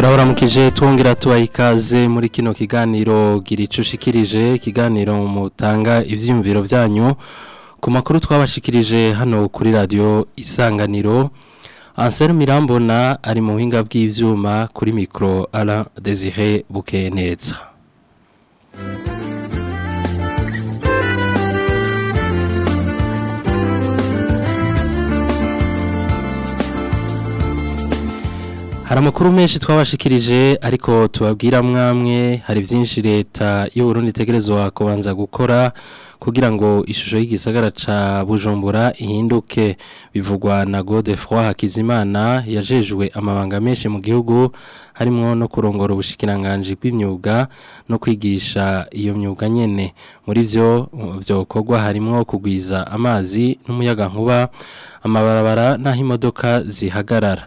turabaramukije twongera tubaha ikaze muri kino kiganiro gira icyo ushikirije ikiganiro mutanga ibyiyumviro byanyu ku makuru twabashikirije hano kuri radiyo isanganiro anseri mirambona ari mu buhinga bw'ibyuma kuri mikoro ara desire bukeye neza hari amakuru menshi twabashikirije ariko tubabwira mwamwe hari byinshi leta y'uburundi itegerezwa kubanza gukora kugira ngo ishusho y'igisagara ca bujumbura ihinduke bivugwa na godefroy hakizimana yajejwe amabanga menshi mu gihugu harimo no kurongora ubushikiranganji bw'imyuga no kwigisha iyo myuga nyene muri byo byokorwa harimo kugwiza amazi n'umuyagankuba amabarabara n'aho imodoka zihagarara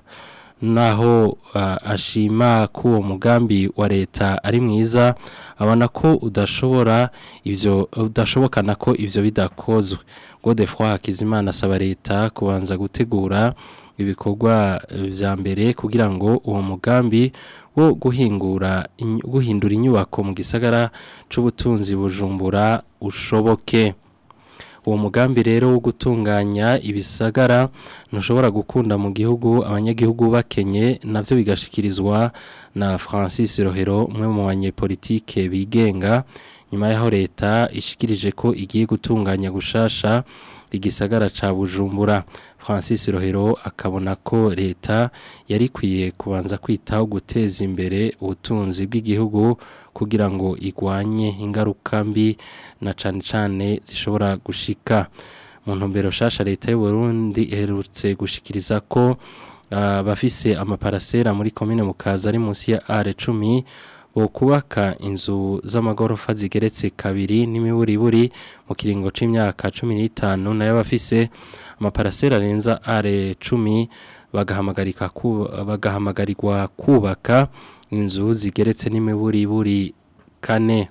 naho ashima ko uwo mugambi wa leta ari mwiza abona ko udashobora ibyo udashobokana ko ibyo bidakozwe godefroy hakizimana asaba leta kubanza gutegura ibikorwa bya mbere kugira ngo uwo mugambi wo guhingura guhindura inyubako mu gisagara cy'ubutunzi bujumbura ushoboke uwo mugambi rero wo gutunganya ibisagara ntushobora gukunda mu gihugu abanyagihugu bakenye nabyo bigashikirizwa na francis rohero umwe mu banyepolitike bigenga nyuma y'aho leta ishikirije ko igiye gutunganya gushasha igisagara ca bujumbura francis rohero akabona ko leta yari ikwiye kubanza kwitaho guteza imbere ubutunzi bw'igihugu kugira ngo igwanye ingaruka mbi na cane cane zishobora gushika mu ntumbero shasha leta y'u Burundi iherutse gushikiriza ko uh, bafise amaparasera muri komine mukaza ari munsi ya R10 bo kubaka inzu z'amagorofa zigeretse kabiri n'imiburiburi mu kiringo c'imyaka 15 nayo bafise amaparasera arenza R10 bagahamagarika bagahamagarirwa kubaka inzu zigeretse n'imiburiburi kane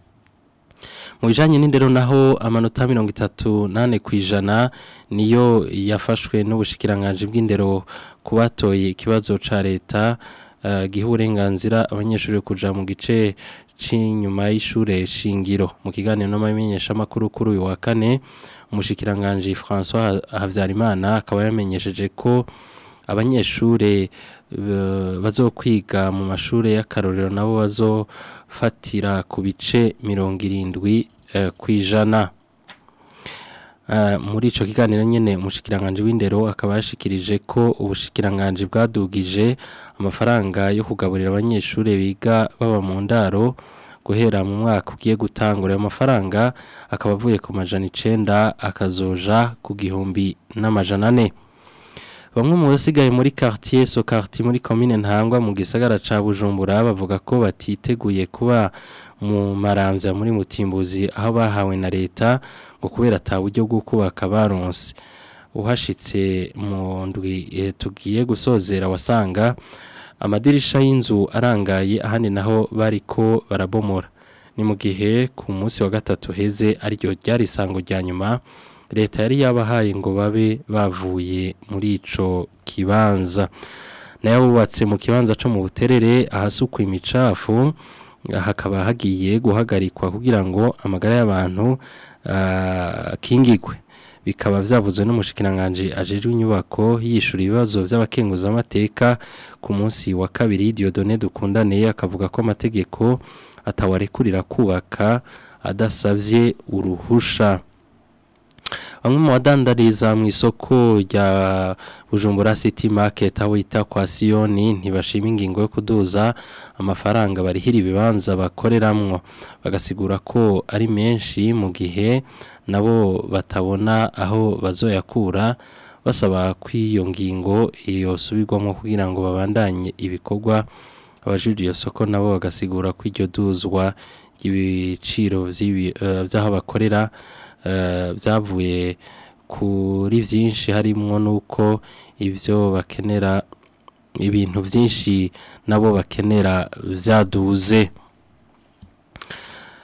mu bijanye n'indero naho amanota mirongo itatu nane ku ijana niyo yafashwe n'ubushikiranganje bw'indero kubatoye ikibazo ca leta uh, giha uburenganzira abanyeshuri kuja mu gice c'inyuma y'ishure shingiro mu kiganiro n'amamenyesha makuru kuri uyu wa kane umushikiranganje François Havyarimana akaba yamenyesheje ko abanyeshure bazokwiga mu mashure y'akarorero nabo bazofatira ku bice mirongo irindwi ku ijana muri icyo kiganiro nyine umushikiranganje w'indero akaba yashikirije ko ubushikiranganje bwadugije amafaranga yo kugaburira abanyeshuri biga baba mu ndaro guhera mu mwaka ugiye gutangura ayo mafaranga akaba avuye ku majana icenda akazoja ku gihumbi n'amajana ane bamwe mu basigaye muri quartier so quartier muri commune ntangwa mu gisagara ca Bujumbura bavuga ko batiteguye kuba mu maramvya muri mutimbuzi aho bahawe na leta ngo kubera ata buryo bwo kubaka baronse uhashitse mu ndwi e, tugiye gusozera wasanga amadirisha y'inzu arangaye ahandi naho bariko barabomora ni mu gihe ku munsi wa gatatu heze aryo ryari isango rya nyuma leta yari yabahaye ngo babe bavuye muri ico kibanza nayo bubatse mu kibanza cyo mu buterere ahasukwa imicafu hakaba hagiye guhagarikwa kugira ngo amagara y'abantu akingigwe bikaba byavuzwe n'umushikiranganje ajejwe inyubako yishura ibibazo by'abakenguza amateka ku munsi wa kabiri Dieudonné Dukundane akavuga ko amategeko atawarekurira kubaka adasavye uruhusha bamwe mu badandariza mu isoko rya bujumbura city market aho yita kwa siyoni ntibashima ingingo yo kuduza amafaranga barihira ibibanza bakoreramwo bagasigura ko ari menshi mu gihe nabo batabona aho bazoyakura basaba ko iyo ngingo yosubirwamo kugira ngo babandanye ibikorwa abajije iyo soko nabo bagasigura ko iryo duzwa ry'ibiciro by'aho bakorera byavuye kuri byinshi harimo n'uko ibyo bakenera ibintu byinshi nabo bakenera byaduze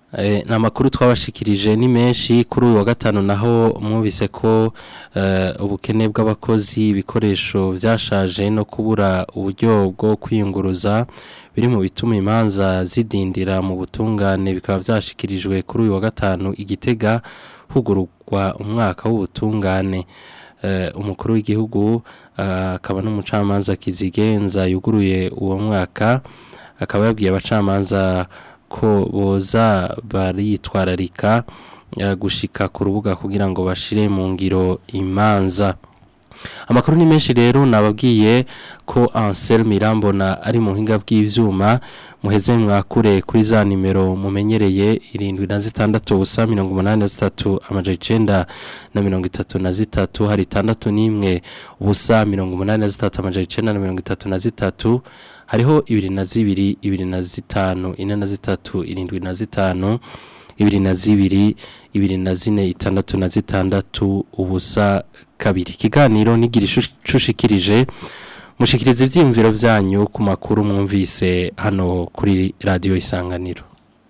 Eh, ni amakuru twabashikirije ni menshi kuri uyu wa gatanu naho mwumvise ko eh, ubukene bw'abakozi ibikoresho byashaje no kubura uburyo bwo kwiyunguruza biri mu bituma imanza zidindira mu butungane bikaba byashikirijwe kuri uyu wa gatanu igitega hugururwa umwaka w'ubutungane Eh, umukuru w'igihugu ah, akaba n'umucamanza kizigenza yuguruye uwo mwaka akaba yabwiye abacamanza ko boza baritwararika eh, gushika ku rubuga kugira ngo bashire mu ngiro imanza amakuru ni menshi rero nababwiye ko Ansel Mirambona ari mu hinga bw'ivyuma muheze mwakure kuri za nimero mumenyereye irindwi na zitandatu ubusa mirongo umunani na zitatu amaja icenda na mirongo itatu na zitatu hari itandatu n'imwe ubusa mirongo umunani na zitatu amaja icenda na mirongo itatu na zitatu hariho ibiri na zibiri ibiri na zitanu ine na zitatu irindwi na zitanu ibiri na zibiri ibiri na zine itandatu na zitandatu ubusa kabiri ikiganiro nigira ishushikirije mushikiriza ivyiyumviro vyanyu ku makuru mwumvise hano kuri radiyo isanganiro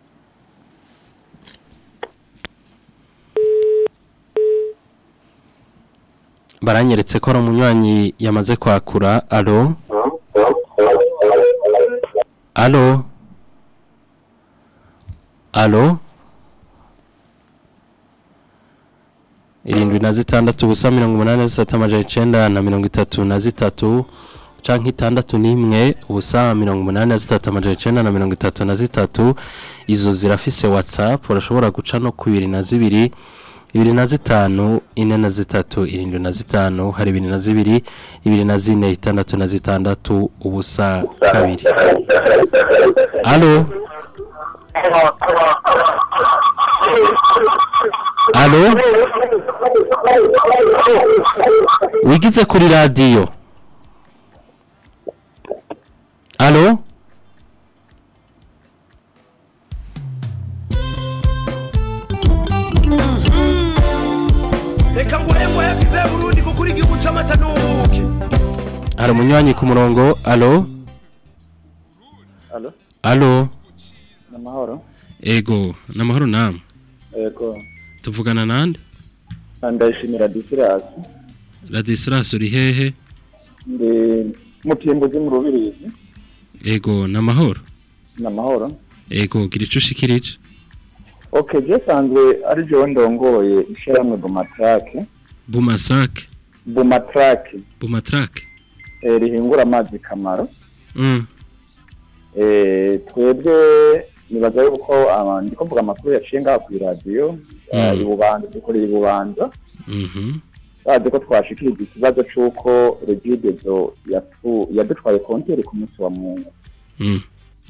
baranyeretse ko ari umunywanyi yamaze kwakura alo alo alo irindwi na zitandatu ubusa mirongo umunani na zitatu amajana icenda na mirongo itatu na zitatu canke itandatu n'imwe ubusa mirongo umunani na zitatu amajana icenda na mirongo itatu na zitatu izo zirafise whatsapp urashobora guca no ku ibiri na zibiri ibiri na zitanu ine na zitatu irindwi na zitanu hari ibiri na zibiri ibiri na zine itandatu na zitandatu ubusa kabiri alo alo wigize kuri radiyo alo reka nguhe nguhe bwiza burundi kuko uri igihugu c'amata n'ubuki hari umunywanyi ku murongo alo Alo, alo namahoro. ego namahoro namwe Ego, tuvugana nande ndashimira Disirasi. radisilas uri hehe Ndi mutimbuzi mu rubirizi. ego namahoro Namahoro. ego gira ico ushikirije Okay, je sanzwe ari je ndongoye ishiramwe Bumatrake. bumasake Bumatrake bumatrake eh, rihingura amazi kamaro. mm. Eh, twebwe nibaza yuko ah, ndiko mvuga amakuru yaciye ngaha ku radio Mm. ibubanza dukoreye ibubanza mhm bazi ko twashikirije ikibazo c'uko regidezo yatu- yadutwaye konteri ku munsi wa mungu mm.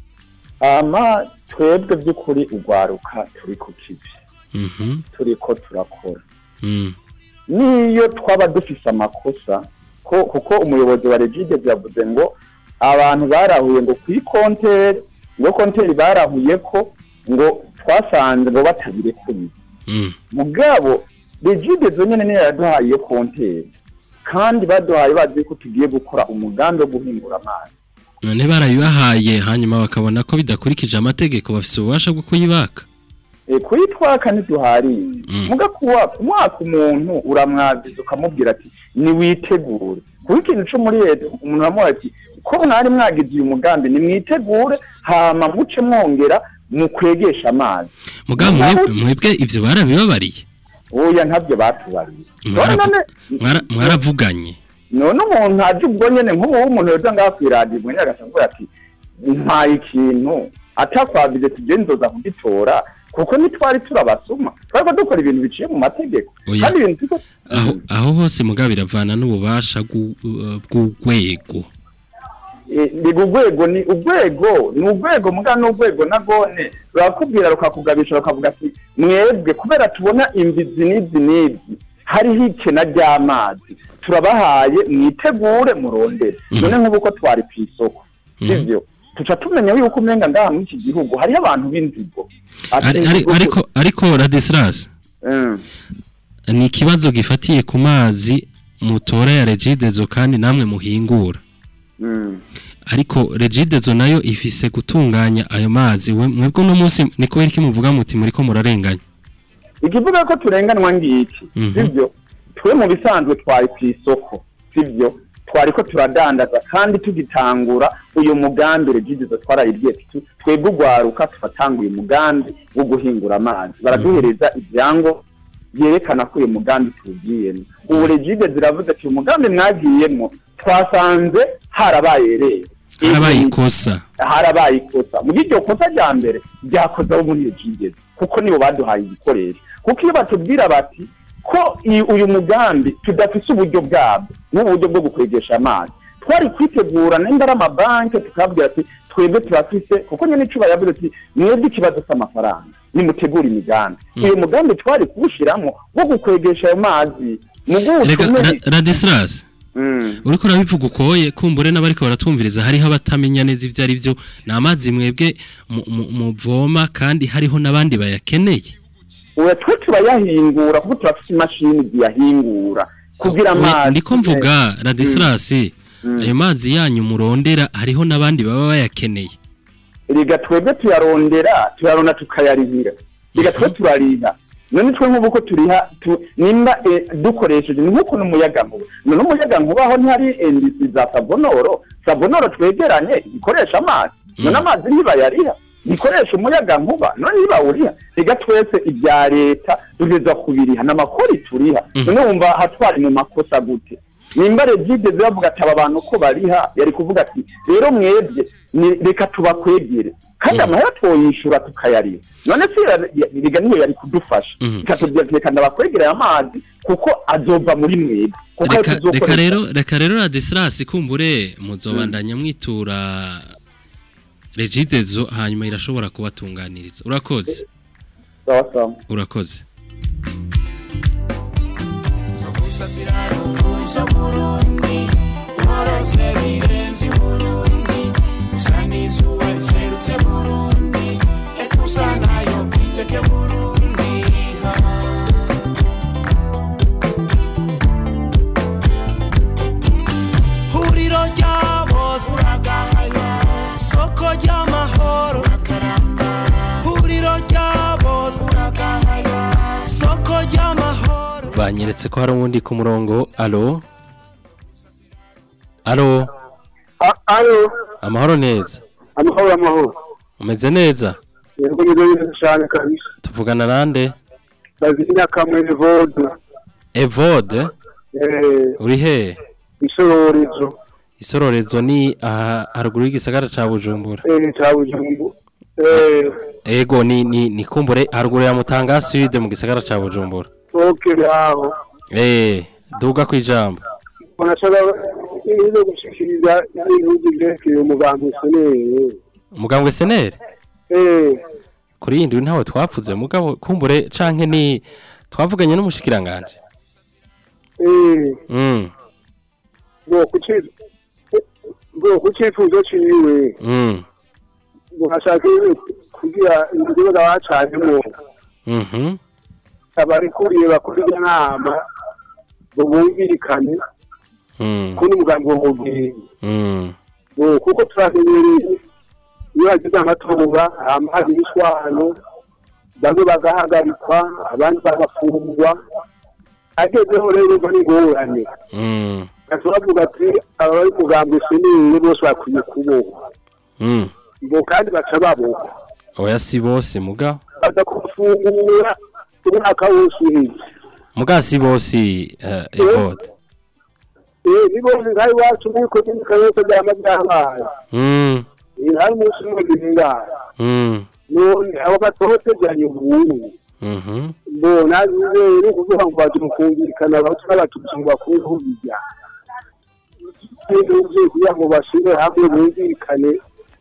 ama twebwe by'ukuri ugwaruka turi ku kivi mhm turiko turakora mm. niyo twaba dufise amakosa ko kuko umuyobozi wa regide yavuze ngo abantu barahuye ngo kuri konteri ngo konteri barahuye ko ngo twasanze ngo batabirekuye mm. mugabo regide zonyene niyo yaduhaye iyo konteri kandi baduhaye bazi ko tugiye gukora umugambi wo guhingura amazi none barayibahaye hanyuma bakabona ko bidakurikije amategeko bafise ububasha bwo kuyibaka E, kuyitwaka ntiduhariye Mm. muga kuwa kumwaka umuntu uramwagiza ukamubwira ati niwitegure kuba ikintu co muri leta umuntu aramuha ati ko mwari mwagize uyu mugambi nimwitegure hama muce mwongera mukwegesha amazi mugabo mwebwe mwebwe ivyo barabibabariye oya ntabyo batubariye Mwaravu- none Mwara- mwaravuganye none umuntu aje ubwo nyene nk'ubu umuntu yoza ngaha kw'iradiyo mwene agasanzwe ati mpaye ikintu atakwabije tugenzoza kugitora kuko ntitwari turabasuma twariko dukora ibintu biciye mu mategeko Oya. kandi ibintu turiko aho aho hose mugabo biravana n'ububasha bw'u- uh, bw'urwego Eh, ni urwego ni urwego ni urwego muga n'urwego nagone rurakubwira rukakugabisha rukavuga ati mwebwe kubera tubona imbizi n'izi n'izi hariho ikena ry'amazi turabahaye mwitegure murondere Mhm. none nk'ubu ko twari ku isoko Mhm. sivyo tuca tumenya yuko umenga ngaha muri iki gihugu hariyo abantu b'inzigo Ati Ari- ari- inzigo- ariko ariko radisilas Mm. ni ikibazo gifatiye ku mazi mutora ya regidezo kandi namwe muhingura Mm. ariko regidezo nayo ifise gutunganya ayo mazi we- mwebwe uno munsi niko iki muvuga muti muriko murarenganya ikivuga ko turenganwa ngiki Mhm. sibyo twe mu bisanzwe twari ku isoko sibyo twari ko turadandaza kandi tugitangura uyu mugambi regidezo twarayibwiye tuti twebwe ugwaruka tufatanguye umugambi wo guhingura amazi baraduhereza ibyango byerekana ko uyu mugambi tuwugiyemo ubu regidezo iravuze ati uyu mugambi mwagiyemo twasanze harabaye rero harabaye ikosa harabaye ikosa mu iryo kosa rya mbere ryakoze abo muri regigeze kuko nibo baduhaye ibikoresho kuko iyo batubwira bati ko i- uyu mugambi tudafise uburyo bwabwo n'uburyo bwo gukwegesha amazi twari kwitegura nimba ari amabanki tukabwira ati twebwe turafise kuko nyine icuba yavuze ati mwebwe ikibazo cy'amafaranga nimutegura imigambi uyu mugambi twari kuwushyiramo wo gukwegesha ayo mazi mu rega gutumire Ra- radislas uriko urabivuga ukoye kumbure n'abariko baratumviriza hariho abatamenya neza ivyo ari byo ni amazi mwebwe mu- mu- muvoma kandi hariho n'abandi bayakeneye ubu twe turayahingura kuko turafite imashini ziyahingura kugira We- amazi ndiko mvuga radislas ayo mazi yanyu murondera hariho n'abandi baba bayakeneye riga twebwe tuyarondera tuyarona tukayarihira riga twe turariha none twe nk'ubu ko turiha tu- nimba eh, dukoresheje ni nk'uko n'umuyagankuba none umuyagankuba aho ntihari indisi za sabonoro sabonoro twegeranye ikoresha amazi none amazi ntibayariha ikoresha umuyagankuba none ntibawuriha riga twese ibya leta tugeza kubiriha n'amakori turiha none wumva hatwari mu makosa gute nimba regide bavuga ati aba bantu ko bariha yari kuvuga ati rero mwebwe ni- reka tubakwegere kandi amahera twoyishura tukayariha none se ya- ya- riga niyo yari kudufasha Mhm. ikatubwira ati reka ndabakwegereye amazi kuko azova muri mwebwe kuko ayo reka reka tuzokoresha- rero reka rero radislas kumbure muzobandanya mwitura regidezo hanyuma irashobora kubatunganiriza urakoze sawa sawa urakoze huriro rya bose soko ry'amahoro huriro rya bose soko ry'amahoro banyeretse ko hari uwundi ku murongo alo alo alo amahoro neza amahoro amahoro umeze neza yego ni neza cyane kabisa tuvugana nande bazina kamwe vode evode eh uri he isororezo isororezo ni aha haruguru y'igisagara ca bujumbura eh cyabujumbu eh ego ni ni ni kumbure haruguru ya mutanga sud mu gisagara ca bujumbura okay aho eh duga kwijambo unashaka ibintu gushikiriza ibintu byerekeye umugambi seneye umugambwe senere eh kuri yindi ntawe twapfuze mugabo kumbure canke ni twavuganye n'umushikiranganje eh mm ngo kuki ngo kucifuzo ciwe mm ngo ashaka kugira ibibazo bacanyemo mhm abarikuriye bakora inama ngo bumvikane mm kuri umugambi wo mubwira mm ngo kuko turahebereye iyo hagize amatora hama hari ibishwano bamwe bagahagarikwa abandi bagafungwa agezeho rero ngo ni ingorane mm turavuga ati abari umugambi sinini bose bakwiye kubohwa mm ngo kandi baca babohwa oya si bose muga baza kufungura umwaka wose uheze muga si bose eh, evode eh ni bose ngaho iwacu muri komini kayose byama byabaye mm Eh, hari umunsi umwe bingana mm none abo batoteganye ubundi mhm mbona rero kuvuga ngo baje mukumvikana abahutu n'abatutsi ngo bakureho bijya ibyo kugira ngo bashire hamwe bumvikane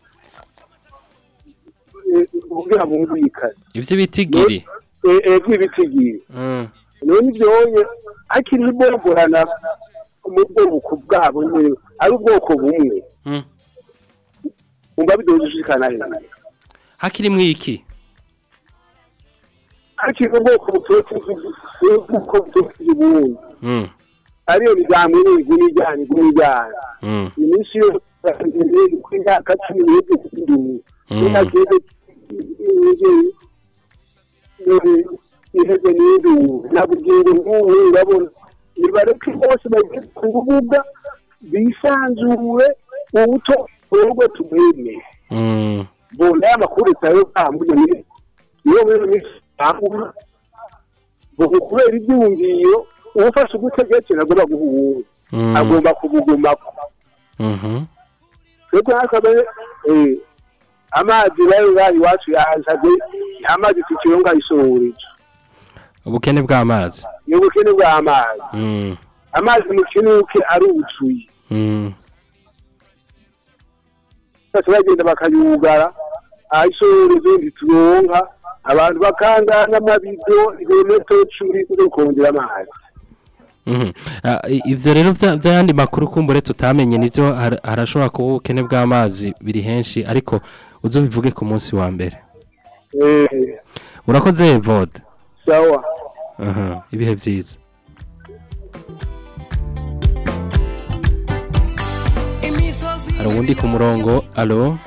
eh, kugira ngo bumvikane ivyo bitigiri bw'ibitigiye mm none ibyonye hakiri ibomborana mu bwoko bwabo nyine ari ubwoko bumwe mm umva bidoshikana hejuru hakiri mwiki hakiri ubwoko butotse ubwoko butotse ubundi mm ariyo migambo iguma ijyana iguma ijyana Mm. iminsi yose ku myaka cumi n'itatu Mm. inageze iheze n'induru nabubwira nk'ubu urabona nibareke bose bagiye ku rubuga bisanzure ubuto ubwo tumwemeye Mm. bona y'amakuru tayo bambuye ni niyo muri minsi bambura ngo kubera ibyumviro ufashe ugutegekera agomba guha uwundi Mm. agomba kubugumako Mhm. twebwe hakabe eh, amazi rero bari iwacu yazaze amazi tukironga isohorije ubukene bw'amazi ni ubukene bw'amazi Mm. amazi mu kinuke aruzuye Mm. bose bagenda bakayugara aho isohorije ntituronka abantu bakangana amabido ibirometero cumi zo kongera amazi Mhm. Ah, i- ivyo rero vya- vy'ayandi makuru kumbure tutamenye nivyo har- harashobora kuba ubukene bw'amazi biri henshi ariko uzobivuge ku munsi wa mbere eh urakoze vode sawa Aha, ibihe vyiza hari uwundi ku murongo alo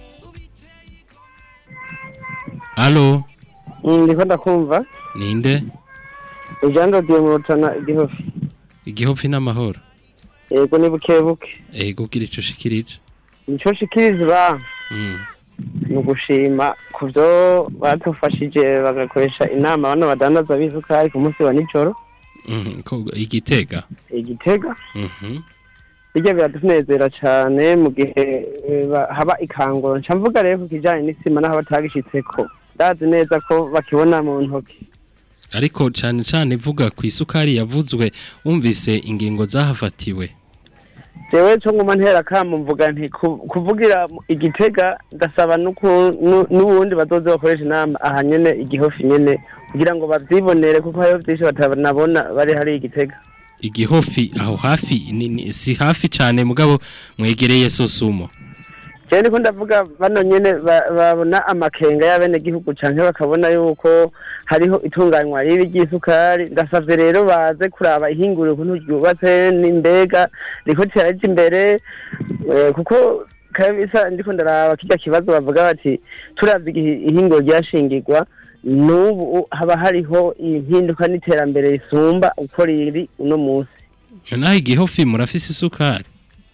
alo ndiko ndakumva ninde ijambo diye mu rutana igihofi igihopfi n'amahoro yego ni buke buke ego gira ico ushikirije nico shikiriza Mm. ni ugushima ku byo badufashije bagakoresha inama bano badandaza b'isukari ku munsi wa nijoro Mhm, ko- igitega igitega Mhm. bijya biratunezera cyane mu gihe eh, ba- haba ikanguro nca mvuga rero ku kijyanye n'isima n'aho batagishitseko ndazi neza ko bakibona mu ntoki ariko cane cane vuga ku isukari yavuzwe wumvise ingingo zahafatiwe jewe cyo nguma ntera kamo mvuga nti ku- kuvugira mu- igitega ndasaba nuku- nu- n'ubundi bazoze bakoresha inama aha nyene igihofi nyene kugira ngo bavyibonere kuko hariho vyinshi batanabona bari hari igitega igihofi aho hafi ni, ni, si hafi cane mugabo mwegereye sosumo jewe niko ndavuga bano nyene ba- babona amakenga y'abenegihugu canke bakabona yuko hariho itunganywa ribi ry'isukari ndasavye rero baze kuraba ihinguriro ukuntu ryubatse n'imbega riko riraja imbere eh, kuko kabisa ndiko ndaraba kirya kibazo bavuga bati turavye igihe ihinguriro ryashingirwa n'ubu haba hariho impinduka n'iterambere risumba uko riri uno munsi naho igihofi murafise isukari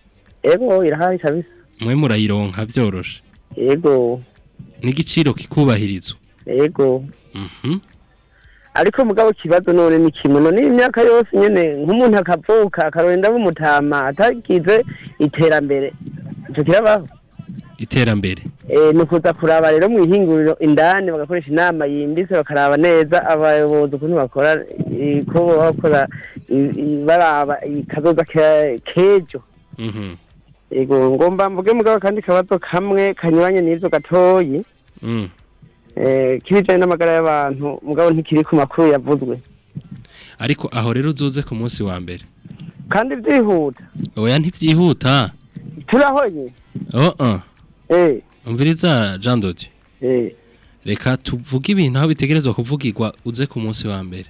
ego irahari kabisa mwe murayironka vyoroshe ego n'igiciro kikubahirizwa ego Mhm. ariko mugabo kibazo none ni kimwe none imyaka yose nyene nk'umuntu akavuka akarorenda b'umutama atagize iterambere ico kirabaho iterambere e, ni ukuza kuraba rero mu ihinguriro indani bagakoresha inama yimbitse bakaraba neza abayobozi ukuntu bakora eh, ko baba bakora i- i- baraba kazoza ke- kejo Mhm. ego ngomba mvuge mugabo kandi kabazo kamwe kanyuranye n'ivyo gatoyi Mm. eh, kibijanye n'amagara y'abantu mugabo ntikiri ku makuru yavuzwe ariko aho rero uzoze ku munsi wa mbere kandi vyihuta oya ntivyihuta turahonye oh -uh. eh umviriza Jean Dodieu eh reka tuvuge ibintu aho bitegerezwa kuvugirwa uze ku munsi wa mbere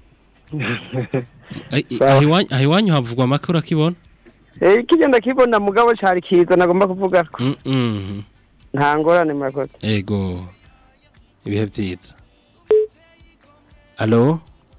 Ai- i- aho iwanyu- aho iwanyu havugwa amakuru akibona eh kigenda kibona mugabo cari kiza nagomba kuvuga ko Mm, mm. nta ngorane murakoze ego ibihe vyiza alo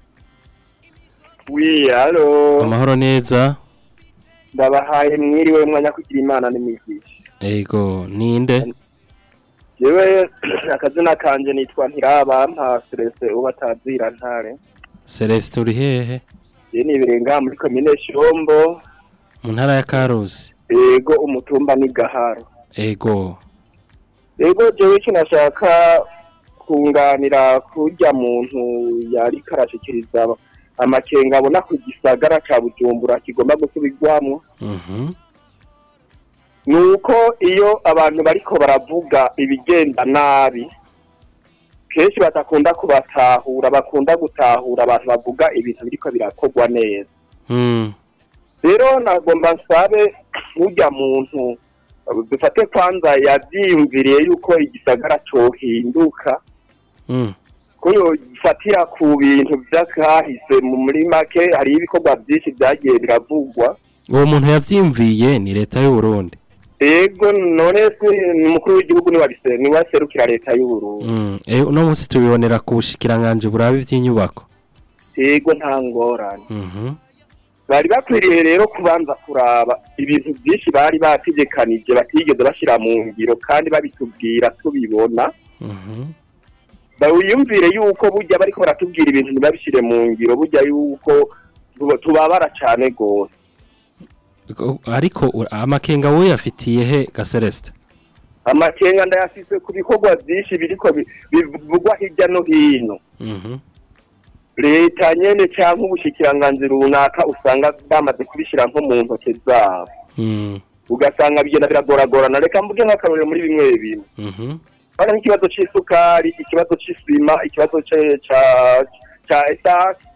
wi halo amahoro neza ndabahaye mwiriwe mwanya kugira imana n'imigisha ego ninde yewe akazina kanje nitwa ntirabampa Celeste uba atazira ntare Celeste uri hehe je nibirenga muri komine Shombo mu ntara ya Karusi ego umutumba ni Gaharo ego ego jewe icyo nashaka kunganira kurya muntu yari karashikiriza amakenga abona ku gisagara ca Bujumbura kigomba gusubirwamwo mhm ni uko iyo abantu bariko baravuga ibigenda nabi kenshi badakunda kubatahura bakunda gutahura abantu bavuga ibintu biriko birakorwa neza mm rero nagomba nsabe urya muntu dufate kwanza yavyiyumviriye yuko igisagara cohinduka mm ko yofatira ku bintu vy'akahise mu muri make hariho ibikorwa vyinshi vyagiye biravugwa uwo muntu yavyimviye ni leta y'u Burundi ego none se ni umukuru w'igihugu ni wabise ni waserukira leta y'uburundi mm. eh uno munsi tubibonera ku bushikiranganje burabe ivy'inyubako ego nta ngorane mhm bari bakwiriye rero kubanza kuraba ibintu byinshi bari bategekanije batigeze bashyira mu ngiro kandi babitubwira tubibona mhm bawiyumvire yuko burya bariko baratubwira ibintu ntibabishyire mu ngiro burya yuko tuba- tubabara cane gose Ko- ariko ura- amakenga wowe yafitiye he ga Celeste amakenga ndayafise ku bikorwa vyinshi biriko bi- bivugwa hirya no hino mhm leta nyene canke ubushikiranganji runaka usanga bamaze kubishira nko mu ntoke zabo mm ugasanga bigenda biragoragorana reka mvuge nk'akarorero muri bimwe bimwe mhm bana nk'ikibazo c'isukari ikibazo c'isima ikibazo ce- ca ca esasi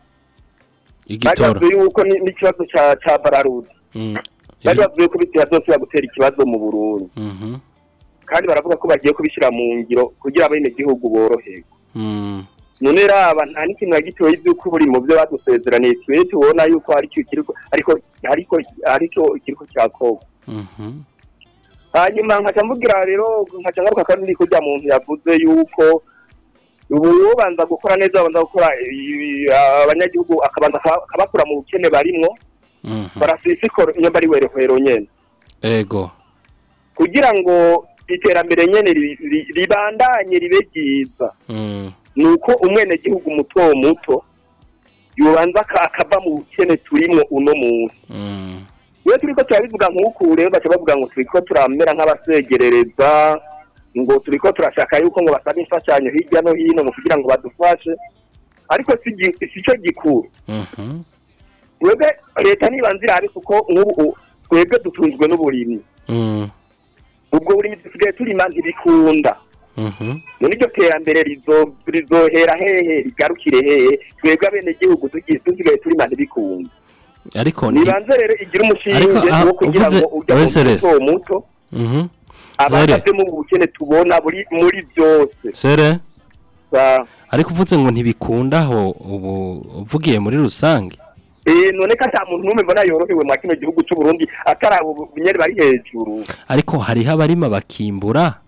igitoro bavuze yuko ni- n'ikibazo ca ca bararudi mm bari bavuze ko bitera byose gutera ikibazo mu burundi mhm kandi baravuga ko bagiye kubishyira mu ngiro kugira abenegihugu boroherwe mm none raba nta n'ikintu na gitoya iby'uko buri mu byo badusezeraniye twe tubona yuko hari icyo kiriko ariko ariko aricyo kiriko cyakorwa mhm hanyuma nkaca mvugira rero nkaca ngaruka kandi kurya muntu yavuze yuko ubu ubanza gukora neza babanza gukora ibi- abanyagihugu akabanza aka- akabakura mu bukene barimwo mhm barasisikoro iyo bari werehwero nyene ego kugira ngo iterambere nyene ri- ri- ribandanye ribe ryiza mm ni uko umwenegihugu muto muto yobanza aka- akava mu bukene turimwo uno munsi mm iyo turiko turabivuga nk'uku rero baca bavuga ngo turiko turamera nk'abasegerereza ngo turiko turashaka yuko ngo basabe imfashanyo hirya no hino ngo kugira ngo badufashe ariko si gi- si cyo gikuru mhm twebwe leta nibanza irabe kuko nk'ubu u- twebwe dutunzwe n'uburimyi mm ubwo burimyi dusigaye turima ntibikunda mhm none iryo terambere rizo- rizohera hehe rigarukire hehe twebwe abenegihugu tugiye dusigaye turima ntibikunda ariko ni nibanze rero igira umushinge Ariko, ah, wo kugira uvuze- ngo ujya mu Weseres. muto muto mhm abasabye mu bukene tubona buri muri byose sere Sa- ariko uvuze ngo ntibikundaho ubu uvugiye muri rusange eh none ko ata muntu n'umwe mbona yorohewe mu kino gihugu cy'u Burundi atari abo nyene bari hejuru ariko hariho abarima bakimbura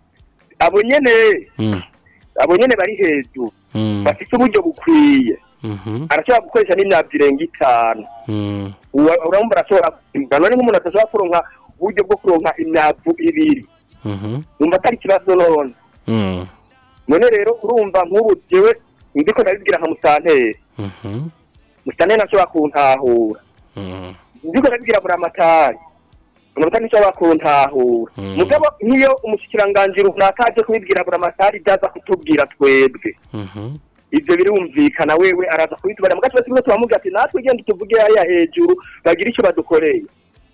abo nyene mm abo nyene bari hejuru mm bafite uburyo bukwiye mhm arashobora gukoresha n'imyaka irenga itanu mm Uwa- urumva arashobora kwimbura none nk'umuntu adashobora kuronka uburyo bwo kuronka imyavu ibiri mhm numva atari ikibazo none mm none rero urumva nk'ubu jewe ndiko ndabibwira nka musanteri mhm musanteri ntashobora kuntahura mm ndiko ndabibwira buramatari buramatari ntashobora kuntahura Mm. mugabo nk'iyo umushikiranganji runaka aje kubibwira buramatari byaza kutubwira twebwe mhm ivyo birumvikana wewe araza kubitubara mugace bose turamubwira ati natwe genda tuvuge hariya hejuru bagira icyo badukoreye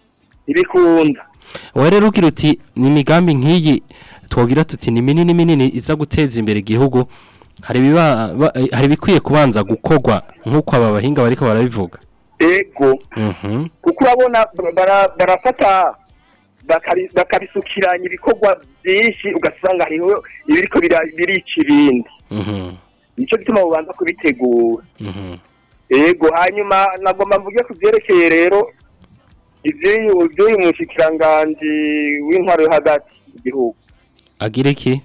ntibikunda wowe rero ugira uti ni imigambi nk'iyi twogira tuti ni minini minini iza guteza imbere igihugu hari ibiba ba- eh, hari ibikwiye kubanza gukorwa nk'uko aba bahinga bariko barabivuga ego mhm kuko urabona bara- barafata bakari- bakabisukiranya ibikorwa byinshi ugasanga hariho ibiriko bira- birica ibindi mhm nico gituma bubanza kubitegura mhm ego hanyuma nagomba mvuge ku vyerekeye rero ivy'uyu ivy'uyu mushikiranganji w'intwaro yo hagati mu gihugu agira iki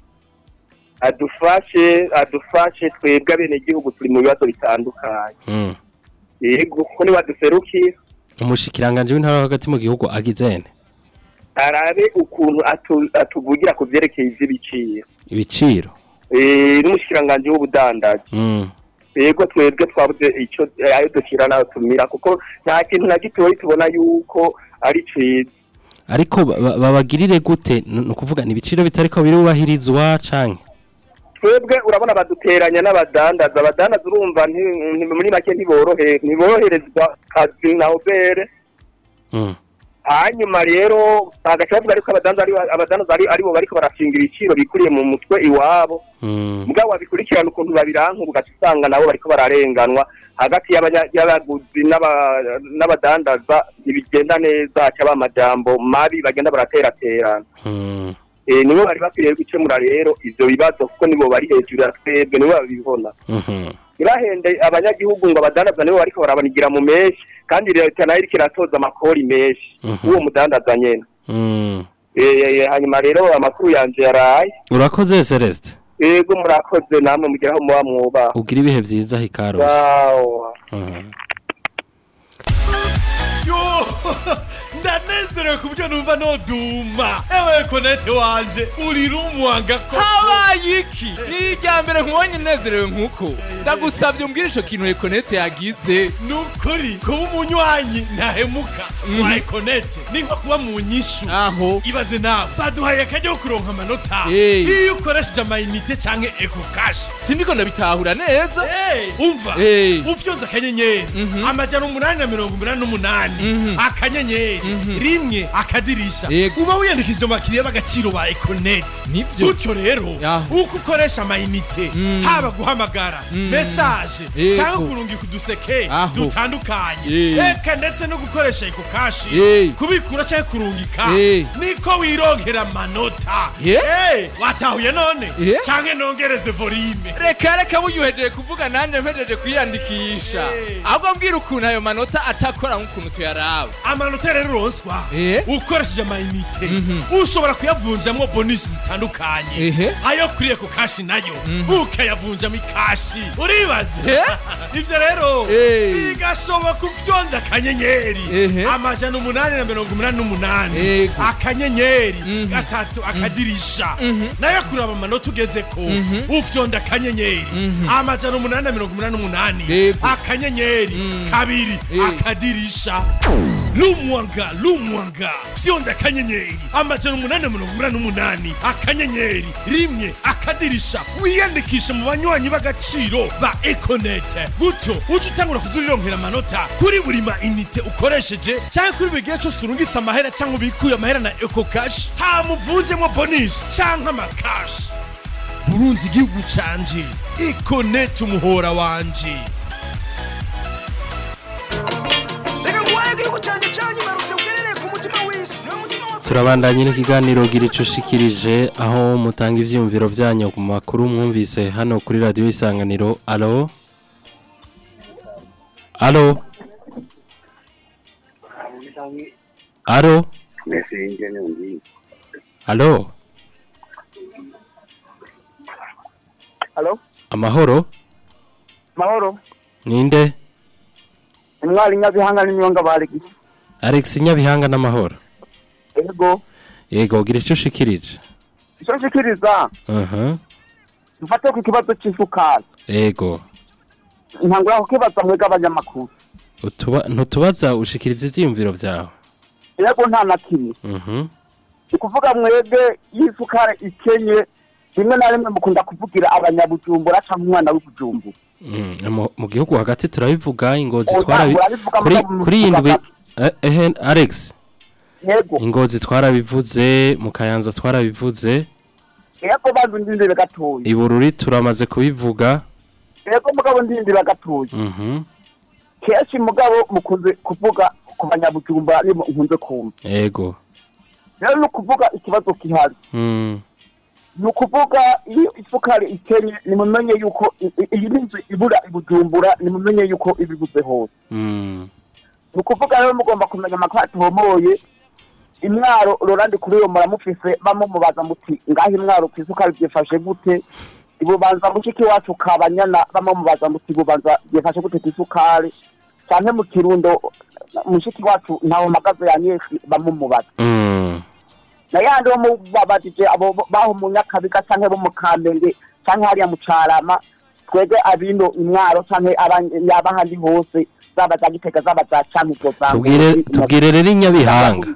adufashe adufashe twebwe abenegihugu turi mu bibazo bitandukanye mm yego kuko nibaduserukira umushikiranganje w'intara yo hagati mu gihugu agizene arabe ukuntu atu- atuvugira ku vyerekeye ivy'ibiciro ibiciro Eh, n'umushikiranganji w'ubudandaji mm yego twebwe twabuze ico eh, ayo dukira nayo tumira kuko nta kintu na gitoyi tubona yuko ari ciza ariko ba- ba- babagirire gute ni ukuvuga ni ibiciro bitariko birubahirizwa canke twebwe urabona baduteranya n'abadandaza abadandaza urumva nti- nti- muri make ntiborohe ntiboroherezwa kazi na obere mm hanyuma rero agaca bavuga ariko abadandaza ari- abadandaza ari- aribo bariko barashinga ibiciro bikuriye mu mutwe iwabo mm mugabo babikurikirana ukuntu babiranka ugaca usanga nabo bariko bararenganwa hagati y'abanya- y'abaguzi n'aba- n'abadandaza ntibigenda neza hacaba amajambo mabi bagenda barateraterana mm eh, nibo bari bakwiriye gukemura rero ivyo bibazo kuko nibo bari hejuru ya twebwe nibo babibona Mhm. irahende abanyagihugu ngo abadandaza nibo bariko barabanigira mu menshi kandi leta nayo iriko iratoza amakori menshi Mhm. uwo mudandaza nyene Mm. Eh, eh, hanyuma rero amakuru yanje yaraye urakoze celeste yego murakoze namwe mugeraho muba mwubaha ugira ibihe byiza hikarusi Wow. Mhm. yo ndanezerewe ku buryo numva noduma ewe konete wanje uri rumwanga ko habaye iki ni irya mbere nkubonye unezerewe nk'uko ndagusabye umbwire ico kintu ekonete yagize ni ukuri kuba umunywanyi ntahemuka wa ekonete ni nko kuba mu nyishu aho ibaze nawe baduhaye akajya ko kuronka amanota Hey. iyo ukoresheje amayinite canke eko kashi sindiko ndabitahura neza Hey, umva Hey. ufyonze akanyenyeri amajana umunani na mirongo umunani n'umunani akanyenyeri rimwe akadirisha Yego. uba wiyandikishije mu bakiriya b'agaciro ba ekonete Nivyo. gutyo rero Aho. uko ukoresha amayinite haba guhamagara mesaje Yego. cyangwa kurungika uduseke Aho. dutandukanye Yeah. eka ndetse no gukoresha eko kashi Yeah. kubikura cyangwa kurungika Yeah. niko wironkera amanota Yeah. Hey, watahuye none Yeah. canke nongereze volume reka reka buyuhejeje kuvuga nanjye mpejeje kwiyandikisha Hey. ahubwo mbwira ukuntu ayo manota acakora nk'ukuntu tuyaraba amanota rero uronswa Eh? ukoresheje amayinite ushobora kuyavunjamo bonisi zitandukanye Ehe. ayo kuri eko kashi nayo ukayavunjamo ikashi uribaze Eh? ivyo rero Eh. bigashoboka ufyonza akanyenyeri Ehe. amajana umunani na mirongo umunani n'umunani Yego. akanyenyeri gatatu akadirisha nayo kuraba amanota ugezeko ufyonda akanyenyeri amajana umunani na mirongo umunani n'umunani Yego. akanyenyeri kabiri Eh. akadirisha lumwanga lumwanga fyonda akanyenyeri amajana umunani na mirongo umunani n'umunani akanyenyeri rimwe akadirisha wiyandikishe mu banywanyi b'agaciro ba ekonete gutyo uje utangura kuzurironkera amanota kuri buri ma inite ukoresheje cyangwa kuri buri gihe cyose urungitse amahera cyangwa ubikuye amahera na eko kashi hamuvunjemo bonisi cyangwa amakashi burunzi igihugu canje ekonete umuhora wanje reka nguhaye igihugu cyanjye cyanyibarutse ugerereye ku mutima w'isi niwo mutima wa turabandanye n'ikiganiro gira ico ushikirije aho mutanga ivyiyumviro vyanyu ku makuru mwumvise hano kuri radiyo isanganiro alo alo alo alo Alo? amahoro mahoro ninde intwari nyabihanga n'inyonga barigise alex nyabihanga n'amahoro ego yego gira ico ushikirije icyo nshikiriza aha dufate ku kibazo cy'isukari yego ntangura kukibaza mwebwe abanyamakuru Utuba- ntutubaza ushikiriza ivyiyumviro vyawe ego nta na kimwe mhm ni kuvuga mwebwe y'isukari ikenye rimwe na rimwe mukunda kuvugira abanyabujumbura cyangwa umwana w'ibujumbura Mm, mu- mu gihugu hagati turabivuga ingozi Oya, twarabi murabivuga kuri muga mu kuri iyi ndwi hagati. eh, ehe Alex yego ingozi twarabivuze mu kayanza twarabivuze yego banzu ndindire gatoya ibururi turamaze kubivuga yego mugabo ndindire gatoya mhm kenshi mugabo mukunze kuvuga ku banyabujumbura nibo nkunze kumva yego rero ni ukuvuga ikibazo gihari mm ni ukuvuga iyo isukari ikenye nimumenye yuko i- i- iyi ni inzu ibura ibujumbura nimumenye yuko ibibuze hose mm ni ukuvuga rero mugomba kumenya amakuru atuhomoye imwaro rorandi kuri iyo muramufise bamumubaza muti ngaho imwaro ku isukari byifashe gute ibubanza mushiki wacu kabanyana bamubaza muti ibubanza byifashe gute ku isukari cyane mu kirundo mushiki wacu ntawe mpagaze yanyeshi bamumubaza mm na yandi bo mubabajije abo bo- baho mu nyakabiga canke bo mu kamenge canke hariya mu carama twebwe abino imwaro canke abandi- abahandi hose zaba za gitega zaba za cankuzo za tubwire Ngozi, tubwire rero inyabihanga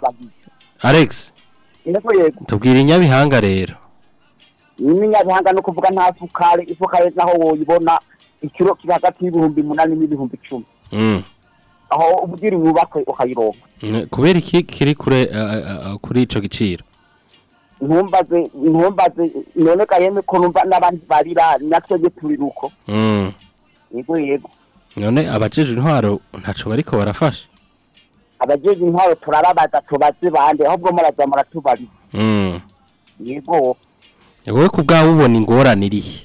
Alex yego yego tubwire inyabihanga rero n'inyabihanga no kuvuga nta sukari isukari naho woyibona ikiro kiri hagati y'ibihumbi munani n'ibihumbi icumi mm aho ubugira yubakwe ukayironka Mm, kubera iki kiri kure eh, eh, eh, kuri ico giciro ntumbaze ntumbaze none kayeme ko numva n'abandi barira natwebwe turira uko mm yego yego none abajeje intwaro ntaco bariko barafasha abajeje intwaro turababaza tubaze bande ahubwo muraza muratubariza mm yego wowe ku bwawe ubona ingorane irihe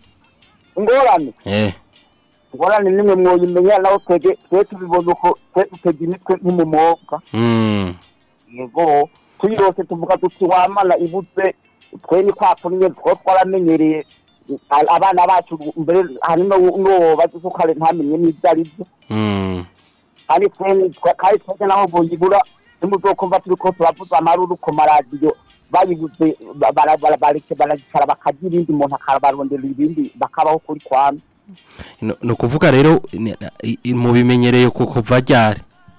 ingorane eh ingorane nimwe mwoyimenya nawe twege twe tubibona uko twe dutega imitwe nk'umumobwa mm yego tuyirose tuvuga tuti wamana ibutse twe ni kwa kunye two twaramenyereye a- abana bacu mbere hari no no bazukare ntamenye n'ibyo ari byo mm kandi twe ni- twe- kandi twese naho boyibura nimuzokumva turiko turavuza amaruru ku maradiyo bayibuze ba- bara- bara- bareke baragicara bakagira ibindi umuntu akabarondera ibindi bakabaho kuri kwame No- ni ukuvuga rero ni- i- i- mu bimenyereye ku kuva ryari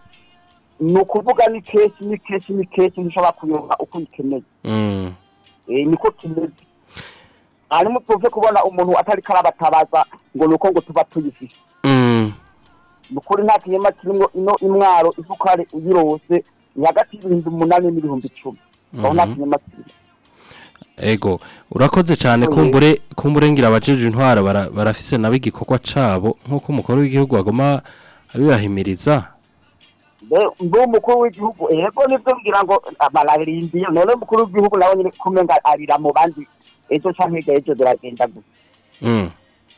ni ukuvuga ni kenshi ni kenshi ni kenshi ntushobora kuyoba uko uyikeneye mm Eh, niko kimeze hanyuma tuve kubona umuntu atari karabatabaza ngo nuko ngo tuba tuyifise mm ni ukuri nta kinyama kirimo ino imwaro isukari uyirose ni hagati y'ibihumbi umunani n'ibihumbi icumi aho nta Mhm. kinyama kirimo ego urakoze cyane kumbure kumbure ngira abajeje intwara bara- barafise nabo igikorwa cabo nk'uko umukuru w'igihugu agoma abibahimiriza Mbe- mbe umukuru w'igihugu ego nibyo ngira ngo bararindiye none umukuru w'igihugu nawe nyine kumenga arira mu bandi ejo canke hirya ejo biragenda gusa mm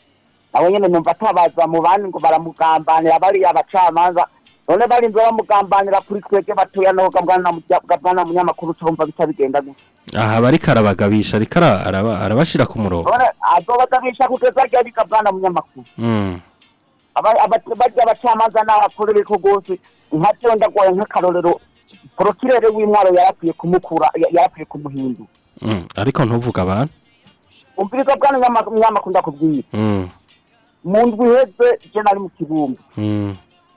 nawe nyene numva atabaza mu bandi ngo baramugambanira bariya abacamanza none barinze bamugambanira kuri twebwe batoya naho gabwana mujya- gabwana munyamakuru cumva bica bigenda gusa aha bariko arabagabisha ariko ara- araba- arabashira ku murongo none azobagabisha kugeza ryari gabwana munyamakuru mm Aba- aba- barya abacamanza n'abakorere ko rwose nka byo ndagoye nk'akarorero porokirere w'intwaro yarakwiye kumukura ya- yarakwiye kumuhindura mm ariko ntuvuga abantu umviriza bwana Munyama- munyamakuru ndakubwira mm mu ndwi iheze je nari mu kibumbi mm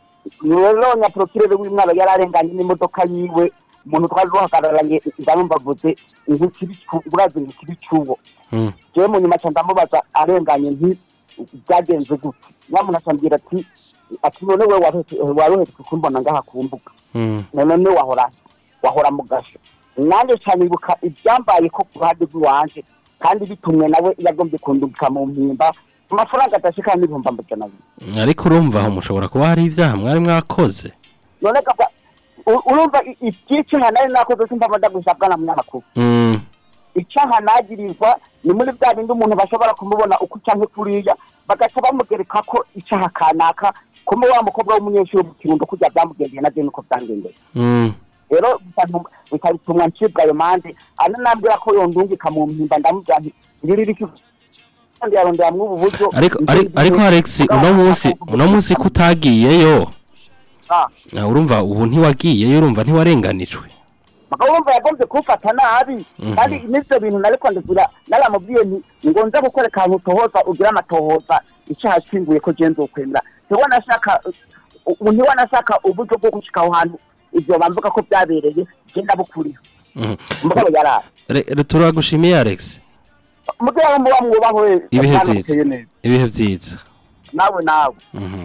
rero nyaporokirere w'intwaro yararenganye n'imodoka yiwe umuntu twari duhagararanye ndamumva avuze ngo ikibi cu- urazi ngo ikibi cy'uwo mm jewe mu nyuma ca ndamubaza arenganye nti byagenze gute nyamuntu acambwira ati ati none we waroheretse kumbona ngaha ku mbuga mm none ne wahora wahora mu gasho nanjye cyane ibuka ibyambaye ko ku ruhande rw'iwanje kandi bitumwe nawe yagombye kundungika mu mpimba amafaranga adashika n'ibihumbi amajana abiri ariko urumva aho mushobora kuba hari ibyaha mwari mwakoze none kaba u- urumva i- iby'icaha nari nakoze simba ndagusha bwana munyamakuru mm icaha nagirizwa ni muri bya bindi umuntu bashobora kumubona uko canke kuriya bagaca bamugereka ko icaha kanaka kuma wa mukobwa w'umunyeshuri mu kirundo kurya byamugendeye na je niko byangendeye mm rero bitanu- bikabitumwa ncibwa ayo mande ana nambwira ko yondungika mu mpimba ndamubwira nti ngirira iki kandi yarondera mw'ubu buryo ariko ari- ariko Alex uno munsi uno munsi kutagiyeyo Ah, ah, urumva ubu ntiwagiyeyo urumva ntiwarenganijwe mugabo wumva yagombye kumfata nabi Mhm. kandi n'ivyo bintu nariko ndizira naramubwiye nti ngo nze gukwereka ahantu utohoza ugira amatohoza icaha kinguye ko je nzokwemera ntiwa nashaka ubu ntiwa nashaka uburyo bwo gushika aho hantu ivyo bamvuga ko vyabereye je ndabukuriho Mhm. mugabo yaraye Re- re- turagushimiye Alex mugabo muba mwubahwe ibihe Bwana byiza Muteye neza. ibihe byiza nawe nawe Mhm.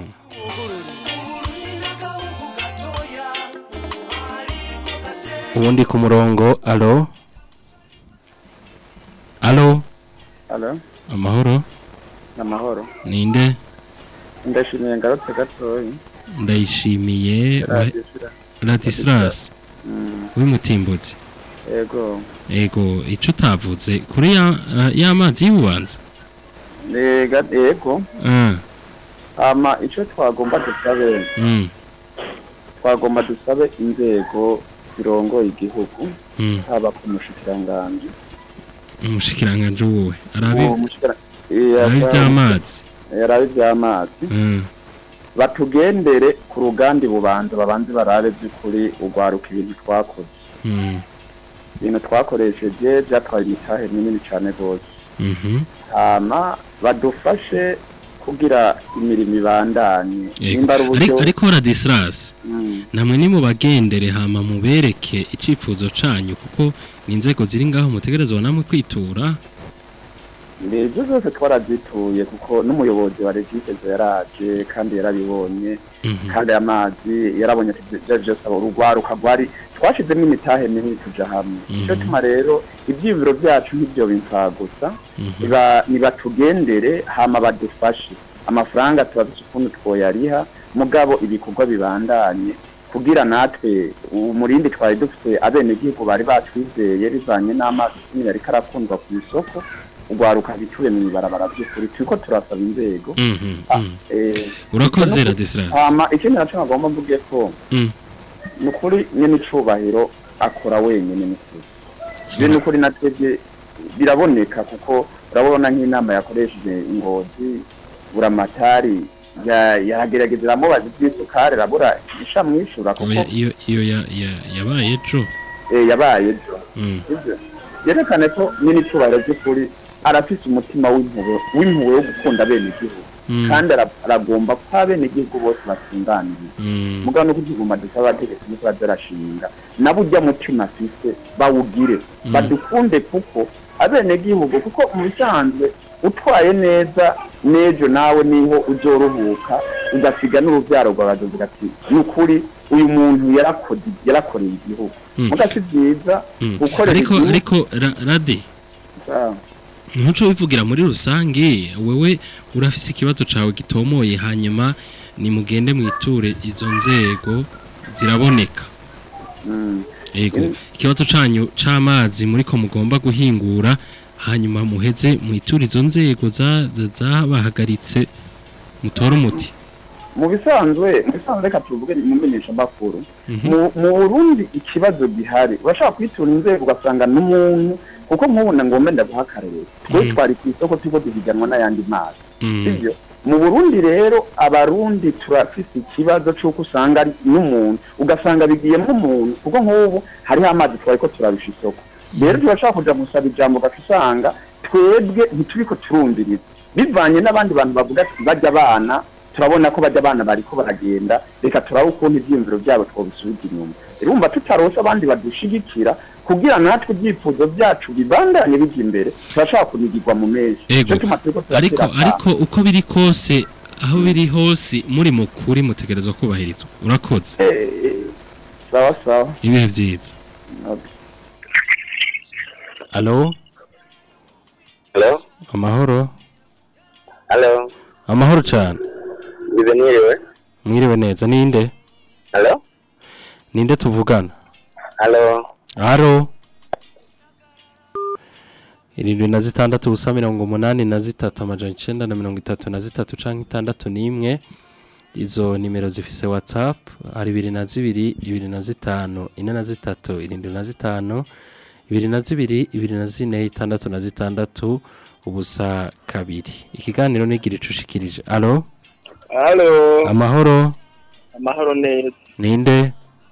ubundi ku murongo alo alo Alo, amahoro amahoro. ninde Ndashimiye ngarutse gatoyi. ndayishimiye wa- Radisira. Ladislas Mm, w'imutimbutse Ego. ego ico utavuze kuri ya uh, y'amazi y'ububanza Ega ego. ah Ama ico twagomba dusabe, mm twagomba dusabe inzego zirongoye igihugu mm haba ku mushikiranganji. umushikiranganje wowe arabi Uwo mushikira- arabi Iya, by'amazi Yarabe ivy'amazi. mm Batugendere ku rugandi bubanza babanze barabe by'ukuri ugwaruka ibintu twakoze. mm Ibintu twakoresheje byatwaye imitahe minini cane gose. mhm hama badufashe kugira imirimo ibandanye Ego. nimba ari uburyo Ariko- ariko Ladislas Mm. namwe ni mu bagendere hama mubereke icifuzo canyu kuko ni inzego ziri ngaho mutegerezwa namwe kwitura ibyo zose twarazituye kuko n'umuyobozi wa regiteze yaraje kandi yarabibonye Mhm. kandi amazi yarabonye ati ibyo byose abo urugwaruka rwari twashizemo imitahe minini tuja hamwe Mhm. icyo tuma rero ivyibiro byacu nk'ibyo bimfa gusa Mhm. niba- nibatugendere hama badufashe amafaranga tuba dufise ukuntu twoyariha mugabo ibikorwa bibandanye kugira natwe umurindi twari dufite abenegihugu bari batwizeye bivanye n'amazi nyine ariko arakundwa ku isoko urwaruka bituye mu ibarabara by'ukuri turiko turasaba inzego Mhm, Ah, mhm. eh, urakoze no- radisilas hama ikindi naco nagomba mvuge ko Mm. ni ukuri nyene icubahiro akora wenyene ni kuri je ni ukuri natwebwe biraboneka kuko urabona nk'inama yakoresheje ingozi buramatari ya- yaragerageza iramubaza ivy'isukari arabura isha mwishura kuko Oya, iyo iyo ya- ya- yabaye ejo eh, yabaye ejo Mm. Sivyo? yerekane ko nyine icubahiro by'ukuri arafise umutima w'impuhwe w'impuhwe wo gukunda bene igihugu Mm. kandi ara- aragomba ko abenegihugu bose batunganiriye Mm. mugabo no kutuguma dusaba abategetsi niko bazarashinga nabo ujya mutima afise bawugire Mm. badukunde kuko abenegihugu kuko mu bisanzwe utwaye neza n'ejo nawe niho uzoruhuka ugasiga n'urubyaro rwawe bakavuga ati ni ukuri uyu muntu yarakoze yarakoreye igihugu Mm. muga si byiza Mm. gukorera ariko igihugu ariko ra- rade Ah. ntuco bivugira muri rusange wewe urafise ikibazo cawe gitomoye hanyuma nimugende mwiture izo nzego ziraboneka Mm. yego Mm. ikibazo canyu c'amazi muriko mugomba guhingura hanyuma muheze mwiture izo nzego za- za- zabahagaritse mutore umuti mu bisanzwe mu bisanzwe reka tuvuge mu menyeshamakuru Mhm. mu mu burundi ikibazo gihari urashaka kwitura inzego ugasanga n'umuntu kuko nk'ubu na ngombe ndaguha akarere twe Mhm. twari ku isoko turiko duhiganwa n'ayandi mazi Mm. sivyo mu burundi rero abarundi turafise ikibazo c'uko usanga ari n'umuntu ugasanga bigiyemo umuntu kuko nk'ubu hariho amazi twariko turarusha isoko rero turashaka kuja gusaba ijambo ugaca usanga twebwe ntituriko turumviriza bivanye n'abandi bantu bavuga ati bajya abana turabona ko bajya abana bariko baragenda reka turabe ukuntu ivyiyumviro vyabo twobisubiza inyuma urumva tutarose abandi badushigikira kugira natwe ibyifuzo byacu bibandanye bijya imbere turashaka kunigirwa mu menshi Ego. Nico gituma turiko ariko turatera ariko uko biri kose aho biri hose muri mukuri mutegerezwa kubahirizwa urakoze Eh, eh, sawa sawa ibihe vyiza Okay. alo Hello? amahoro Hello? amahoro cane Ibe niriwe? mwiriwe neza ninde Hello? ninde tuvugana Hello? haro irindwi na zitandatu ubusa mirongo umunani na zitatu amajana icenda na mirongo itatu na zitatu canke itandatu n'imwe izo nimero zifise whatsapp hari ibiri na zibiri ibiri na zitanu ine na zitatu irindwi na zitanu ibiri na zibiri ibiri na zine itandatu na zitandatu ubusa kabiri ikiganiro nigira icushikirije alo Hello? amahoro Amahoro neza. ninde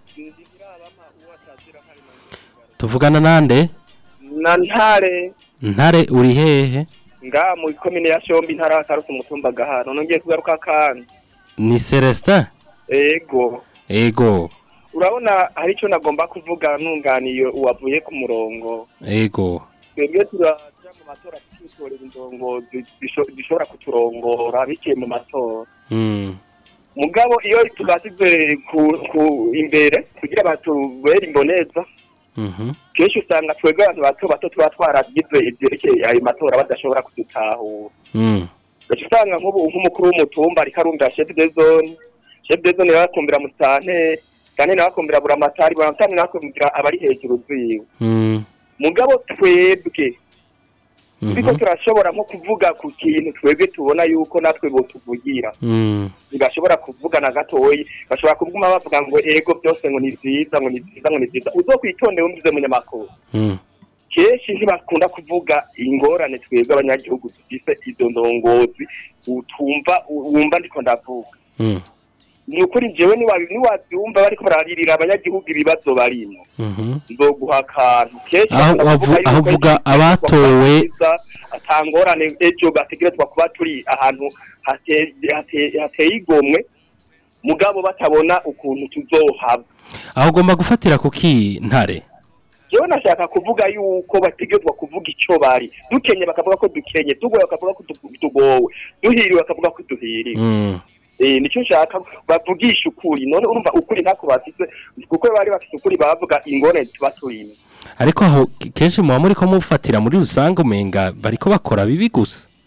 tuvugana nande Na ntare ntare uri hehe nga mu komine ya Shombi ntara karusi umutumba gahano nongeye kugaruka kandi. ni celestin Ego. ego Urabona hari ico nagomba kuvuga nunganiye uwavuye ku murongo. ego Twebwe turaja mu matora tutorera indongozi zisho- zishobora kuturongora biciye mu matora. Mm. Mugabo iyo tubasize ku, ku imbere kugira batubere imboneza Mhm. kenshi usanga twebwe abantu bato bato tuba twaragize ivyerekeye ayo matora badashobora kudutahura Mm. gaca usanga nk'ubu nk'umukuru w'umutumba ariko arumvira chef de zone chef de zone nawe akumvira musitanteri kandi nawe akumvira buramatari buramatari nawe akumvira abari hejuru ziwe Mm. mugabo twebwe Mhm. turiko turashobora nko kuvuga ku kintu twebwe tubona yuko natwe botuvugira Mm. ntibashobora kuvuga na gatoyi bashobora kuguma bavuga ngo ego byose ngo ni vyiza ngo ni vyiza ngo ni vyiza uzokwitonde wumvize munyamakuru Mm. kenshi ntibakunda kuvuga ingorane twebwe abanyagihugu dufise izo ndongozi utumva wumva ndiko ndavuga Mm. ni ukuri jewe niwabi- niwavyumva bariko bararirira abanyagihugu ibibazo barimo Mhm. nzoguha akantu kenshi Aho bakunda wavu- kuvuga aho yuko uvuga ejo abatowe- twiza, ata ngorane ejo bategerezwa kuba turi ahantu hate- hate- hateye igomwe mugabo batabona ukuntu tuzohava aho ugomba gufatira kuki ntare jewe nashaka kuvuga yuko bategerezwa kuvuga ico bari dukenye bakavuga ko dukenye tugoye bakavuga ko tu- tugowe duhiriwe bakavuga ko duhiriwe Mm. eh nicyo nshaka bavugisha ukuri none urumva ukuri ntako bafise kuko bari bafise ukuri bavuga ingorane tuba turimo ariko aho kenshi muba muri ko mufatira muri rusange umenga bariko bakora bibi gusa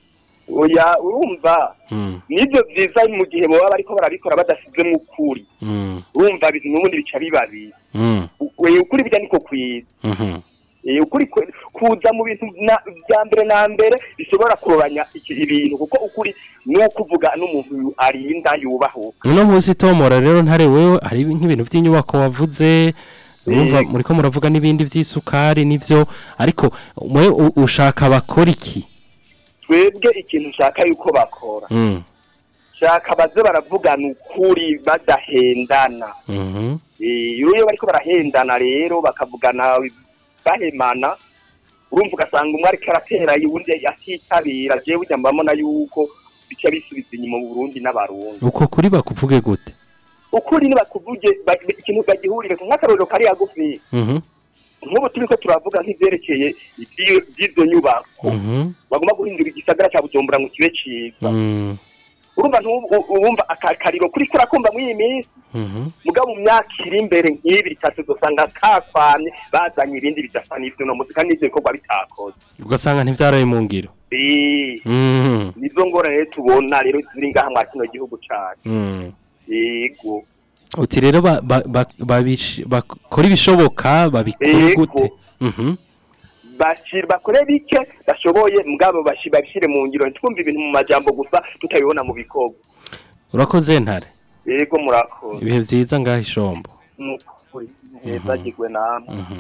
oya urumva Mm. nibyo byiza mu gihe baba bariko barabikora badasizemo ukuri Mm. urumva ibintu n'ubundi bica biba bibi Mm. U- ukuri bijya niko kwiza Mhm. Eh, ukuri kwe- kuza mu bintu na- bya mbere na mbere bishobora kuroranya iki- ibintu kuko ukuri ni ukuvuga n'umuntu arinda yubahuka uno munsi tomora rero ntare wewe hari nk'ibintu by'inyubako wavuze urumva Yego. muriko muravuga n'ibindi by'isukari n'ibyo ariko mwe u- ushaka bakora iki twebwe ikintu nshaka yuko bakora Mm. shaka baze baravugana ukuri badahendana Mhm. Eh, iyo bariko barahendana rero bakavugana bahemana urumva ugasanga umwe ariko aratera uwundi atitabira jewe ujya mbamona yuko bica bisubiza inyuma mu Burundi n'abarundi uko kuri bakuvuge gute ukuri nibakuvuge ba- ikintu bagihurire nk'akarorero kari hagufi Mhm. nk'ubu turiko turavuga nk'ivyerekeye ivy'i- vy'izo nyubako Mhm. bagomba guhindura igisagara ca bujumbura ngo kibe ciza Mm. urumva ntubu- u- urumva akariro kuri kurakumva mw'iyi minsi Mhm. mugabo mu myaka iri imbere nk'ibi bitatu dusanga kakwamye bazanye ibindi bidasa n'ivyo no muzika n'ivyo bikorwa bitakoze ugasanga ntivyaraye mu ngiro Eh, Mhm. nizo ngorane rero tubona rero ziri ngaha mwa kino gihugu cacu Mm. yego uti rero ba- ba- ba- babish- bakora ibishoboka babikore Yego. gute Mhm. bashira bakore bike bashoboye mugabo bashi- babishire mu ngiro ntitwumve ibintu mu majambo gusa tutabibona mu bikorwa urakoze ntare yego murakoze ibihe vyiza ngaho ishombo nukuri heza gigwe namwe Mhm.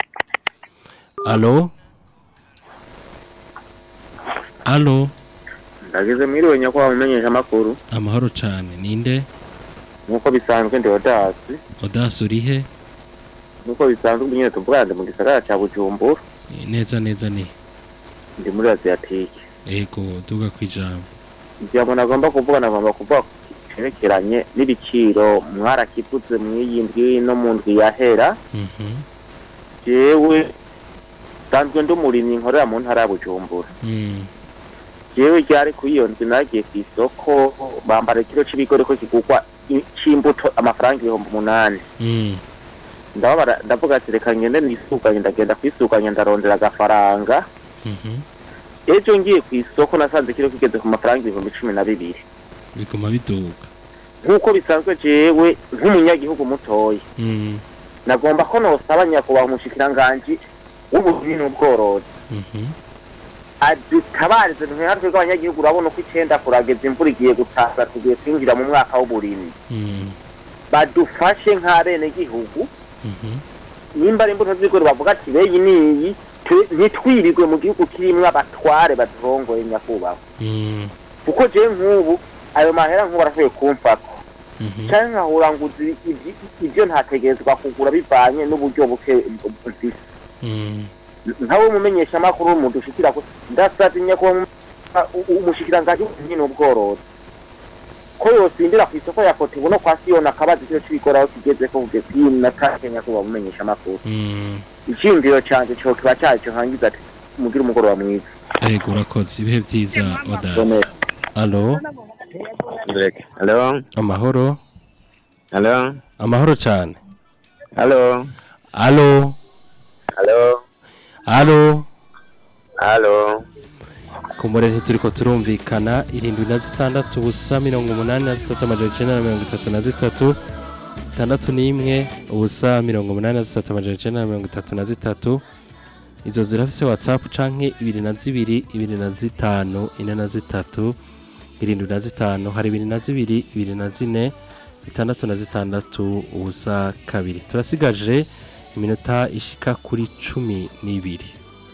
alo alo ndageze mwiriwe nyakubahwa mumenyesha amakuru amahoro cane ninde nk'uko bisanzwe ndi odasi odasi urihe nk'uko bisanzwe nyine tuvuga ndi mu gisagara ca bujumbura neza neza ni ndi muri aziyatike ego duga kwijambo ijambo nagomba kuvuga nagomba kuvuga cerekeranye n'ibiciro mwarakivuze mw'iyi ndwi no mu ndwi yahera Mhm. jewe sanzwe ndi umurimyi nkorera mu ntara ya bujumbura Mm. jewe ryari kuri iyo ndwi nagiye ku isoko bambara ikiro c'ibigori ko kigurwa i- c'imbuto amafaranga ibihumbi umunani Mm. ndababara ndavuga ati reka ngende nisuganye ndagenda kwisuganya ndarondera agafaranga Mhm. ejo ngiye ku isoko nasanze kiro kigeze ku mafaranga ibihumbi cumi na bibiri biguma biduga nk'uko bisanzwe jewe nk'umunyagihugu mutoya Mm. nagomba ko nosaba nyakubahwa umushikiranganji w'uburimyi n'ubworozi Mhm. adutabarize ntihari twebwe abanyagihugu urabona uko icenda kurageza imvura igiye gutaza tugiye kwinjira mu mwaka w'uburimyi Mm. badufashe nk'abenegihugu Mhm. nimba ari imbuto z'ibigori bavuga ati beyi niyi tu- ntitwirirwe mu gihugu kirimwo abatware badurongoye nyakubahwa Mm. kuko jewe nk'ubu ayo mahera nk'ubu arashoboye kumfako Mhm. canke nkahura nguzi ivyi- ivyo ntategerezwa kugura bivanye n'uburyo buke mfise Mm. nkawe umumenyesha amakuru mudushikira ko ndasavye nyakubahwa umushikiranganji w'uburimyi n'ubworozi ko yosindira ku isoko ya kotebu no kwa siyoni akabaza ikiro c'ibigori aho kigeze ko kugeza iyi na kake nyakubahwa umumenyesha amakuru Mm. iciyumviro canje co kiba caco hangize ati mugire umugoroba mwiza ego urakoze ibihe vyiza odasi Bonera. alo Hello. amahoro Hello. amahoro cane Hello. alo Hello. alo Hello. kumure ntituriko turumvikana irindwi na zitandatu ubusa mirongo umunani na zitatu amajana icenda na mirongo itatu na zitatu itandatu n'imwe ubusa mirongo umunani na zitatu amajana icenda na mirongo itatu na zitatu izo zirafise whatsapp canke ibiri na zibiri ibiri na zitanu ine na zitatu irindwi na zitanu hari ibiri na zibiri ibiri na zine itandatu na zitandatu ubusa kabiri turasigaje iminota ishika kuri cumi n'ibiri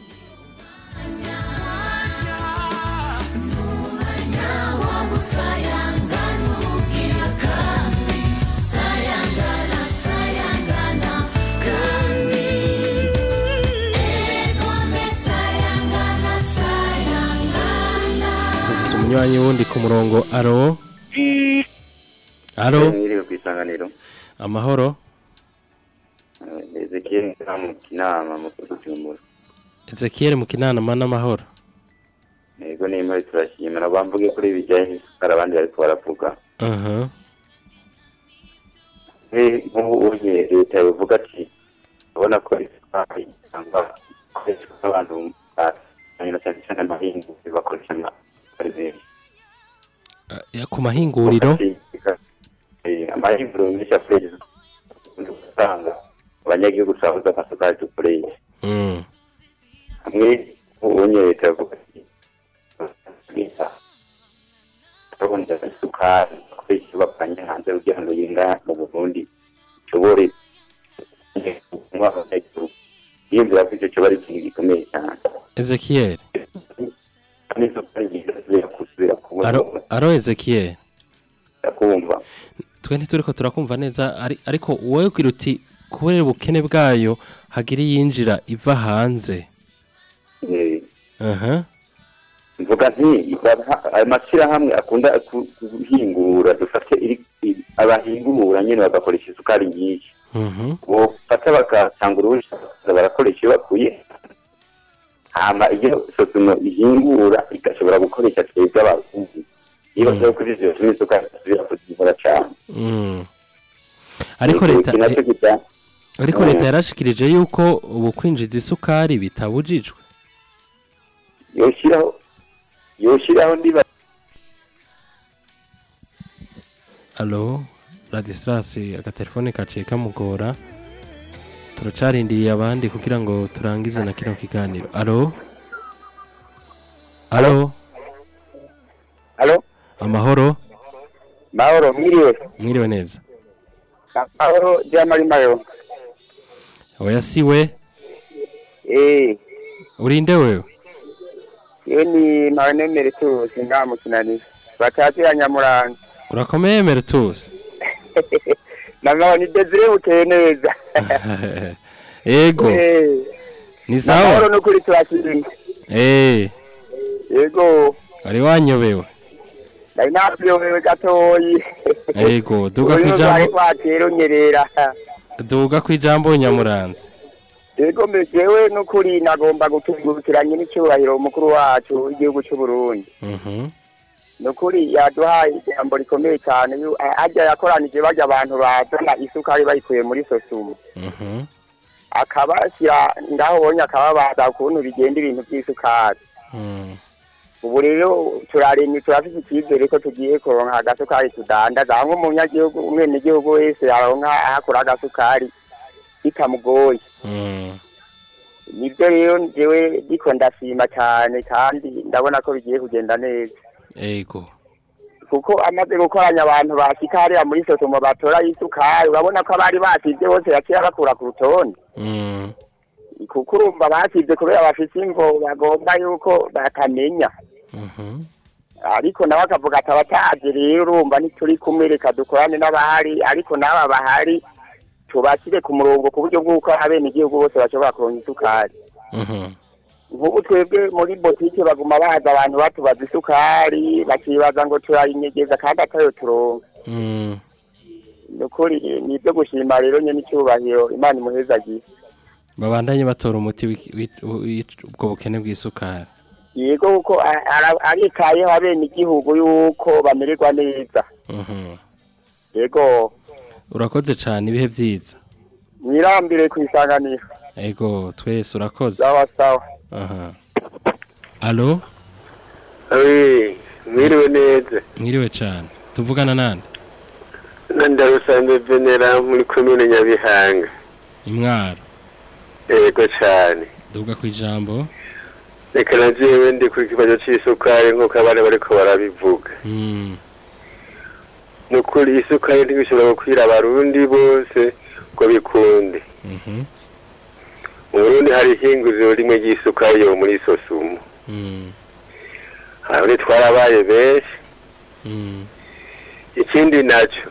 Ufise umunywanyi wundi ku murongo aro aro mwiriwe ku isanganiro amahoro ezekiel mu kinama mu kuducumbura Ezekiel mu kinanama n'amahoro yego nimba turashimira bamvuge kuri ibijyanye n'isukari abandi bariko baravuga aha Eh, nk'ubu unye leta bivuga ati urabona ko isukari cyangwa ikoreshwa n'abantu hanyuma cyane cyane amahingu bakoresha amasukari ku mahinguriro Eh, amahinguriro menshi akoresha usanga abanyagihugu turabuze amasukari dukoresha Mm. hamwe ubonye leta yavuga ati "Leta, turabona isukari akoresha ibavanye hanze kugira ngo yinga mu burundi ishobore kunywa abanyagihugu yiyumvira ko icyo kiba ari ikintu gikomeye cyane Ezekiel n'isukari nziza zibera kusubira kubona aro aro Ezekiel kumva twe ntituriko turakumva neza ari- ariko wowe ugira uti kubera ubukene bwayo hagira iyinjira iva hanze Eh, aha mvuga nti iba- ayo mashyirahamwe akunda ku- guhingura dufate iri- iri- abahingura nyine bagakoresha isukari nyinshi Mhm. bofata bagatanga uruhushya bakaza barakoresha iyo bakuye hama iyo sosumo ihingura igashobora gukoresha twebwe abarundi iyo bashobora kuri ivyo bituma isukari isubira kuzivura cane Mm. ariko Iki leta nacyo kita- ariko leta yarashikirije yuko ubu kwinjiza isukari bitabujijwe yoshiraho yoshiraho ndiba Allo Radislas agatelefone kaciye kamugora turacarindiriye abandi kugira ngo turangize na kino kiganiro Allo Allo Allo Amahoro mahoro mwiriwe mwiriwe neza mahoro jamari mayo oya siwe eh urinde wewe iyo ni mawenemere tuzi nta mukinani batatu ya nyamuranga urakomeye Mertus nanga ni Desire buteye neza Ego Eh, ni namahoro sawa n'ukuri turashimye Eh yego ari wanyobewe nari nakuyobewe gatoyi Ego duga Uyu kwijambo bari kwatera unyerera duga kwijambo nyamuranze yego mbejewe n'ukuri nagomba gutungurukiranye n'icyubahiro umukuru wacu w'igihugu cy'u Burundi Mhm nukuri yaduhaye ijambo rikomeye cyane yu- a- ajya yakoranije bajya abantu bazana isukari bayikuye muri sosumu Mhm akabashyira ngaho ubonye akababaza ukuntu bigenda ibintu by'isukari Mm. ubu rero turaremye turafite icyizere ko tugiye kuronka agasukari tudandaza aho nk'umunyagihugu umwenegihugu wese yaronka ahakura agasukari bitamugoye Mm. nibyo rero njyewe ndiko ndashima cyane kandi ndabona ko bigiye kugenda neza Ego kuko amaze gukoranya abantu bashika hariya muri sosomo batora isukari urabona ko abari basivye bose yaciye bakura ku rutonde Mm. kuko urumva basivye kubera bafise imvo bagomba yuko batamenya Mhm ariko nawe akavuga ati abataje rero urumva ntituri kumwe reka dukorane n'abahari ariko n'aba bahari tubashyire ku murongo ku buryo bw'uko abenegihugu bose bashobora kuronka isukari Mhm nk'ubu twebwe muri botike baguma baza abantu batubaza isukari bakibaza ngo turayinyegeza kandi atayo turonka Mm. ni ukuri ni ibyo gushima rero nyine icyubahiro imana imuhezagiye babandanye batora umuti w'iki- w'i- w'i- ubwo bukene bw'isukari yego kuko a- ara- aritayeho abenegihugu yuko bamererwa neza Mhm yego urakoze cyane ibihe byiza mwirambire ku isanganiro Ego twese urakoze sawa sawa aha Allo Awi, mwiriwe neza. mwiriwe cyane tuvugana nande Nandarusanze Venera muri komine Nyabihanga. imwaro Yego cyane. duga kwijambo Reka na jewe ndi ku kibazo c'isukari nk'uko abana bariko barabivuga. Mm. Nukuri isukari ntibishobora gukwira abarundi bose ngo bikunde. Mhm Mu Burundi hari ihinguriro rimwe ry'isukari yo muri Sosumo. Mm. Aho twarabaye benshi. Mm. Ikindi naco.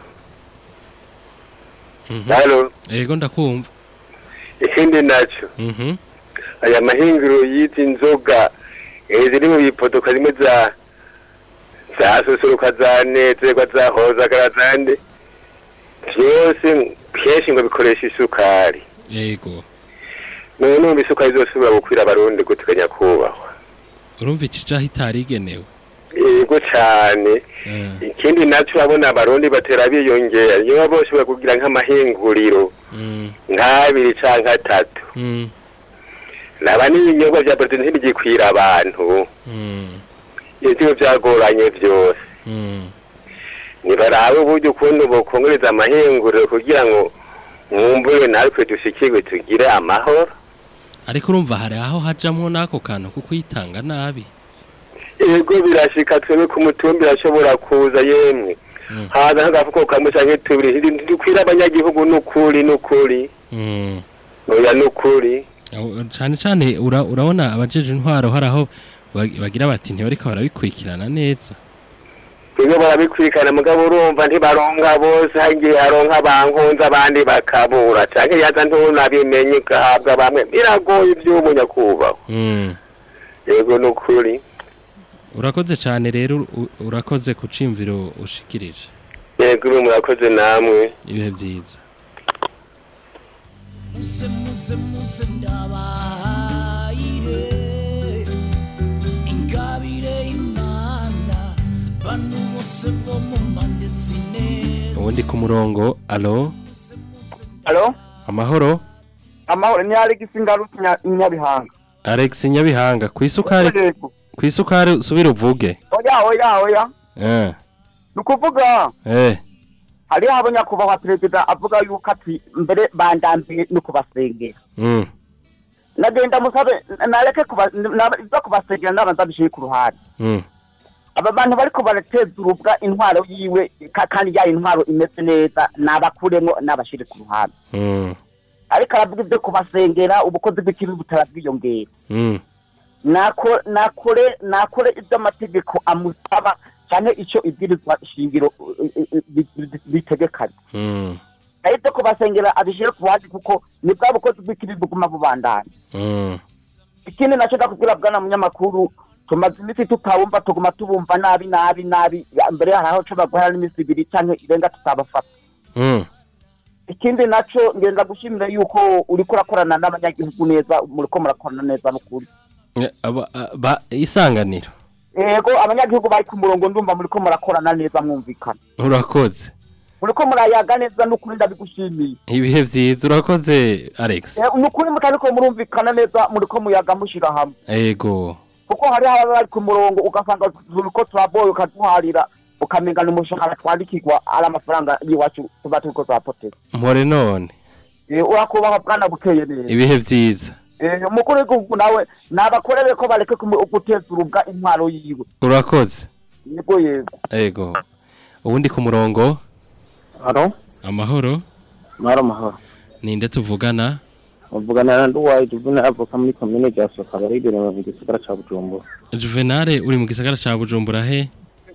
Mhm Halo, Ego ndakumva ikindi naco. Mhm aya mahinguro y'izi nzoga eh, ziri mu bipotoka zimwe za za susuruka za nezerwa za hozagara zande vyose kenshi ngo bikoresha isukari Ego none numva isukari izosubira gukwira abarundi guteganya kubahwa urumva icija hitarigenewe yego cane Eh. ikindi naco abona abarundi batera biyongera niyo bose bakugira nk'amahinguriro Mm. nk'abiri canke atatu Mm. naba n'ibinyobwa vya brezil ntibigikwira abantu Mm. ivyo vyagoranye vyose Mm. nibarabe uburyo ukuntu bokongereza amahinguriro kugira ngo mwumbure natwe dushikirwe tugire amahoro ariko urumva hari aho hajamwo n'ako kantu ko kwitanga nabi ego birashika twebwe ku mutumbi irashobora kuza yemwe haza nk'agafuko kamwe canke tubiri ntidukwira abanyagihugu n'ukuri n'ukuri Mm. oya n'ukuri Aho- cane cane ura- urabona abajeje intwaro hari aho bag- bagira bati ntibariko barabikurikirana neza twebwe barabikurikirana mugabo urumva ntibaronka bose hagiye haronka bankunze abandi bakabura canke yaza ntunabimenye ugahabwa bamwe biragoye ivy'ubu nyakubahwa Mm. yego n'ukuri urakoze cane rero u- urakoze ku cimviro ushikirije yego ubu murakoze namwe ibihe vyiza muze muze muze ndabahaire ingabire imana bantu bose bo mu mpande zine ubundi ku murongo alo Alo? amahoro amahoro ni Alex Ngaruka Nya- Nyabihanga Alex Nyabihanga ku isukari Yego. ku isukari usubira uvuge oya oya oya eh ni ukuvuga eh hariho abanyakubahwa perezida avuga yuko ati mbere bandambiye no kubasengera mm nagenda musabe nareke kuba- na- izo kubasengera ndabanza bishiye ku ruhande mm aba bantu bariko barateza urubwa intwaro yiwe ka- kandi ya intwaro imeze neza nabakuremo nabashire ku ruhande mm ariko aravuga ibyo kubasengera ubukozi bw'ikibi butarabwiyongera mm nako nakore nakore iby'amategeko amusaba cyane icyo ibwirizwa shingiro uh, uh, uh, bi- bi- bitegekanye mm ariko kubasengera abishyire ku ruhande kuko ni bwa bukozi bw'ikibi buguma bubandanya mm ikindi nacyo ndakubwira bwana munyamakuru tumaze iminsi tutawumva tuguma tubumva nabi nabi nabi Ya, mbere hari aho nshobora guhera n'iminsi ibiri cyangwa irenga tutabafata mm ikindi nacyo ngenda gushimira yuko uriko urakorana n'abanyagihugu neza muriko murakorana neza n'ukuri Eh, aba- aba isanganiro yego abanyagihugu bari ku murongo ndumva muriko murakorana neza mwumvikana urakoze muriko murayaga neza n'ukuri ndabigushimiye ibihe vyiza urakoze Alex Eh, n'ukuri mutariko murumvikana neza muriko muyaga mushira hamwe ego kuko hariho ababa bari ku murongo ugasanga turiko turaboye ukaduharira ukamengana umushahara twandikirwa ari amafaranga y'iwacu tuba turiko turapoteza mpore none Eh, urakubaha bwana bukeye neza ibihe vyiza Eh, umukuru w'igihugu nawe nabakorere ko bareke kumu- guteza urubwa intwaro yiwe urakoze yego yego ego ubundi ku murongo Haro, amahoro mahoro mahoro. ninde tuvugana Muvugana na Nduwaye Juvuna avoka muri komine rya Soka baridere mu gisagara ca Bujumbura. Juvenal uri mu gisagara ca Bujumbura he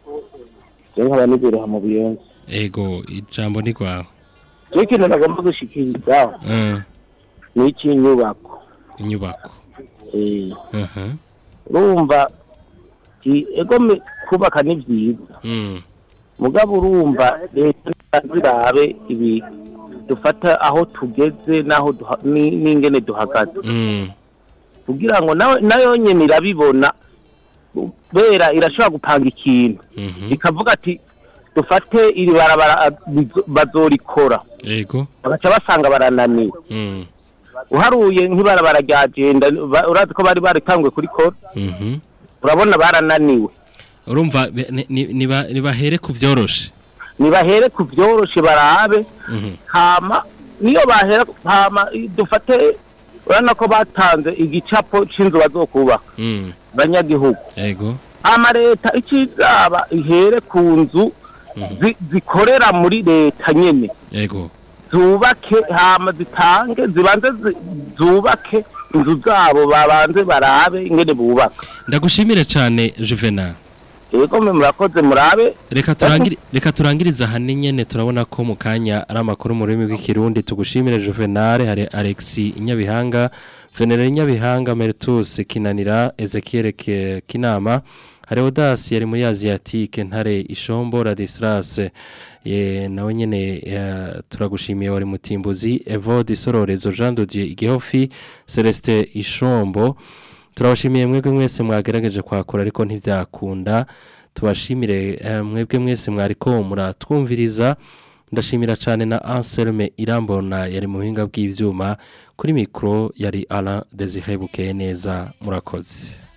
Je nkaba nibere ha mu Buyenzi. ego ijambo ni kwawe Je ikintu nagomba gushikiriza Mm, ni icy'inyubako. inyubako Eh, Mhm. urumva ki- ego me- kubaka ni vyiza. Mm, Mugabo urumva leta zirabe ibi dufata aho tugeze naho duha- ni- n'ingene duhagaze. mm, kugira ngo nawe nayo nyene irabibona bera irashobora gupanga ikintu mhm. ikavuga ati dufate iri barabara ah, bizo- bazorikora ego bagaca basanga barananiwe Mm, uharuye nk'ibarabara rya jenda ba- urazi ko bari baritanguye kurikora mhm. urabona barananiwe urumva be- ni- ni- niba- nibahere ku vyoroshe nibahere ku vyoroshe barabe Mhm. hama niyo bahera hama i- dufate urabona ko batanze igicapo c'inzu bazokubaka Mm, banyagihugu ego hama leta ikizaba ihere ku nzu zi- zikorera muri leta nyene ego zubake hama zitange zibanze zi- zubake inzu zabo babanze barabe ingene bubaka ndagushimire cane Juvenal yego mwe murakoze murabe reka turangire reka turangiriza hane nyene turabona ko mu kanya ari amakuru mu rurimi rw'ikirundi tugushimire Juvenal hari Alex Inyabihanga Venere Inyabihanga Mertus Kinanira Ezekiel Ke- Kinama hari Audace yari muri Asiatique Ntare Ishombo Radislas ye nawe nyene eh, turagushimiye wari mutimbuzi Evode Sororezo Jean de Dieu Igihofi Celestin Ishombo turabashimiye mwebwe mwese mwagerageje kwakura ariko ntibyakunda tubashimire eh, mwebwe mwese mwariko muratwumviriza ndashimira cyane na Anselme Irambona yari mu buhinga bw'ivyuma kuri mikro yari Alain Desire Bukeye neza murakoze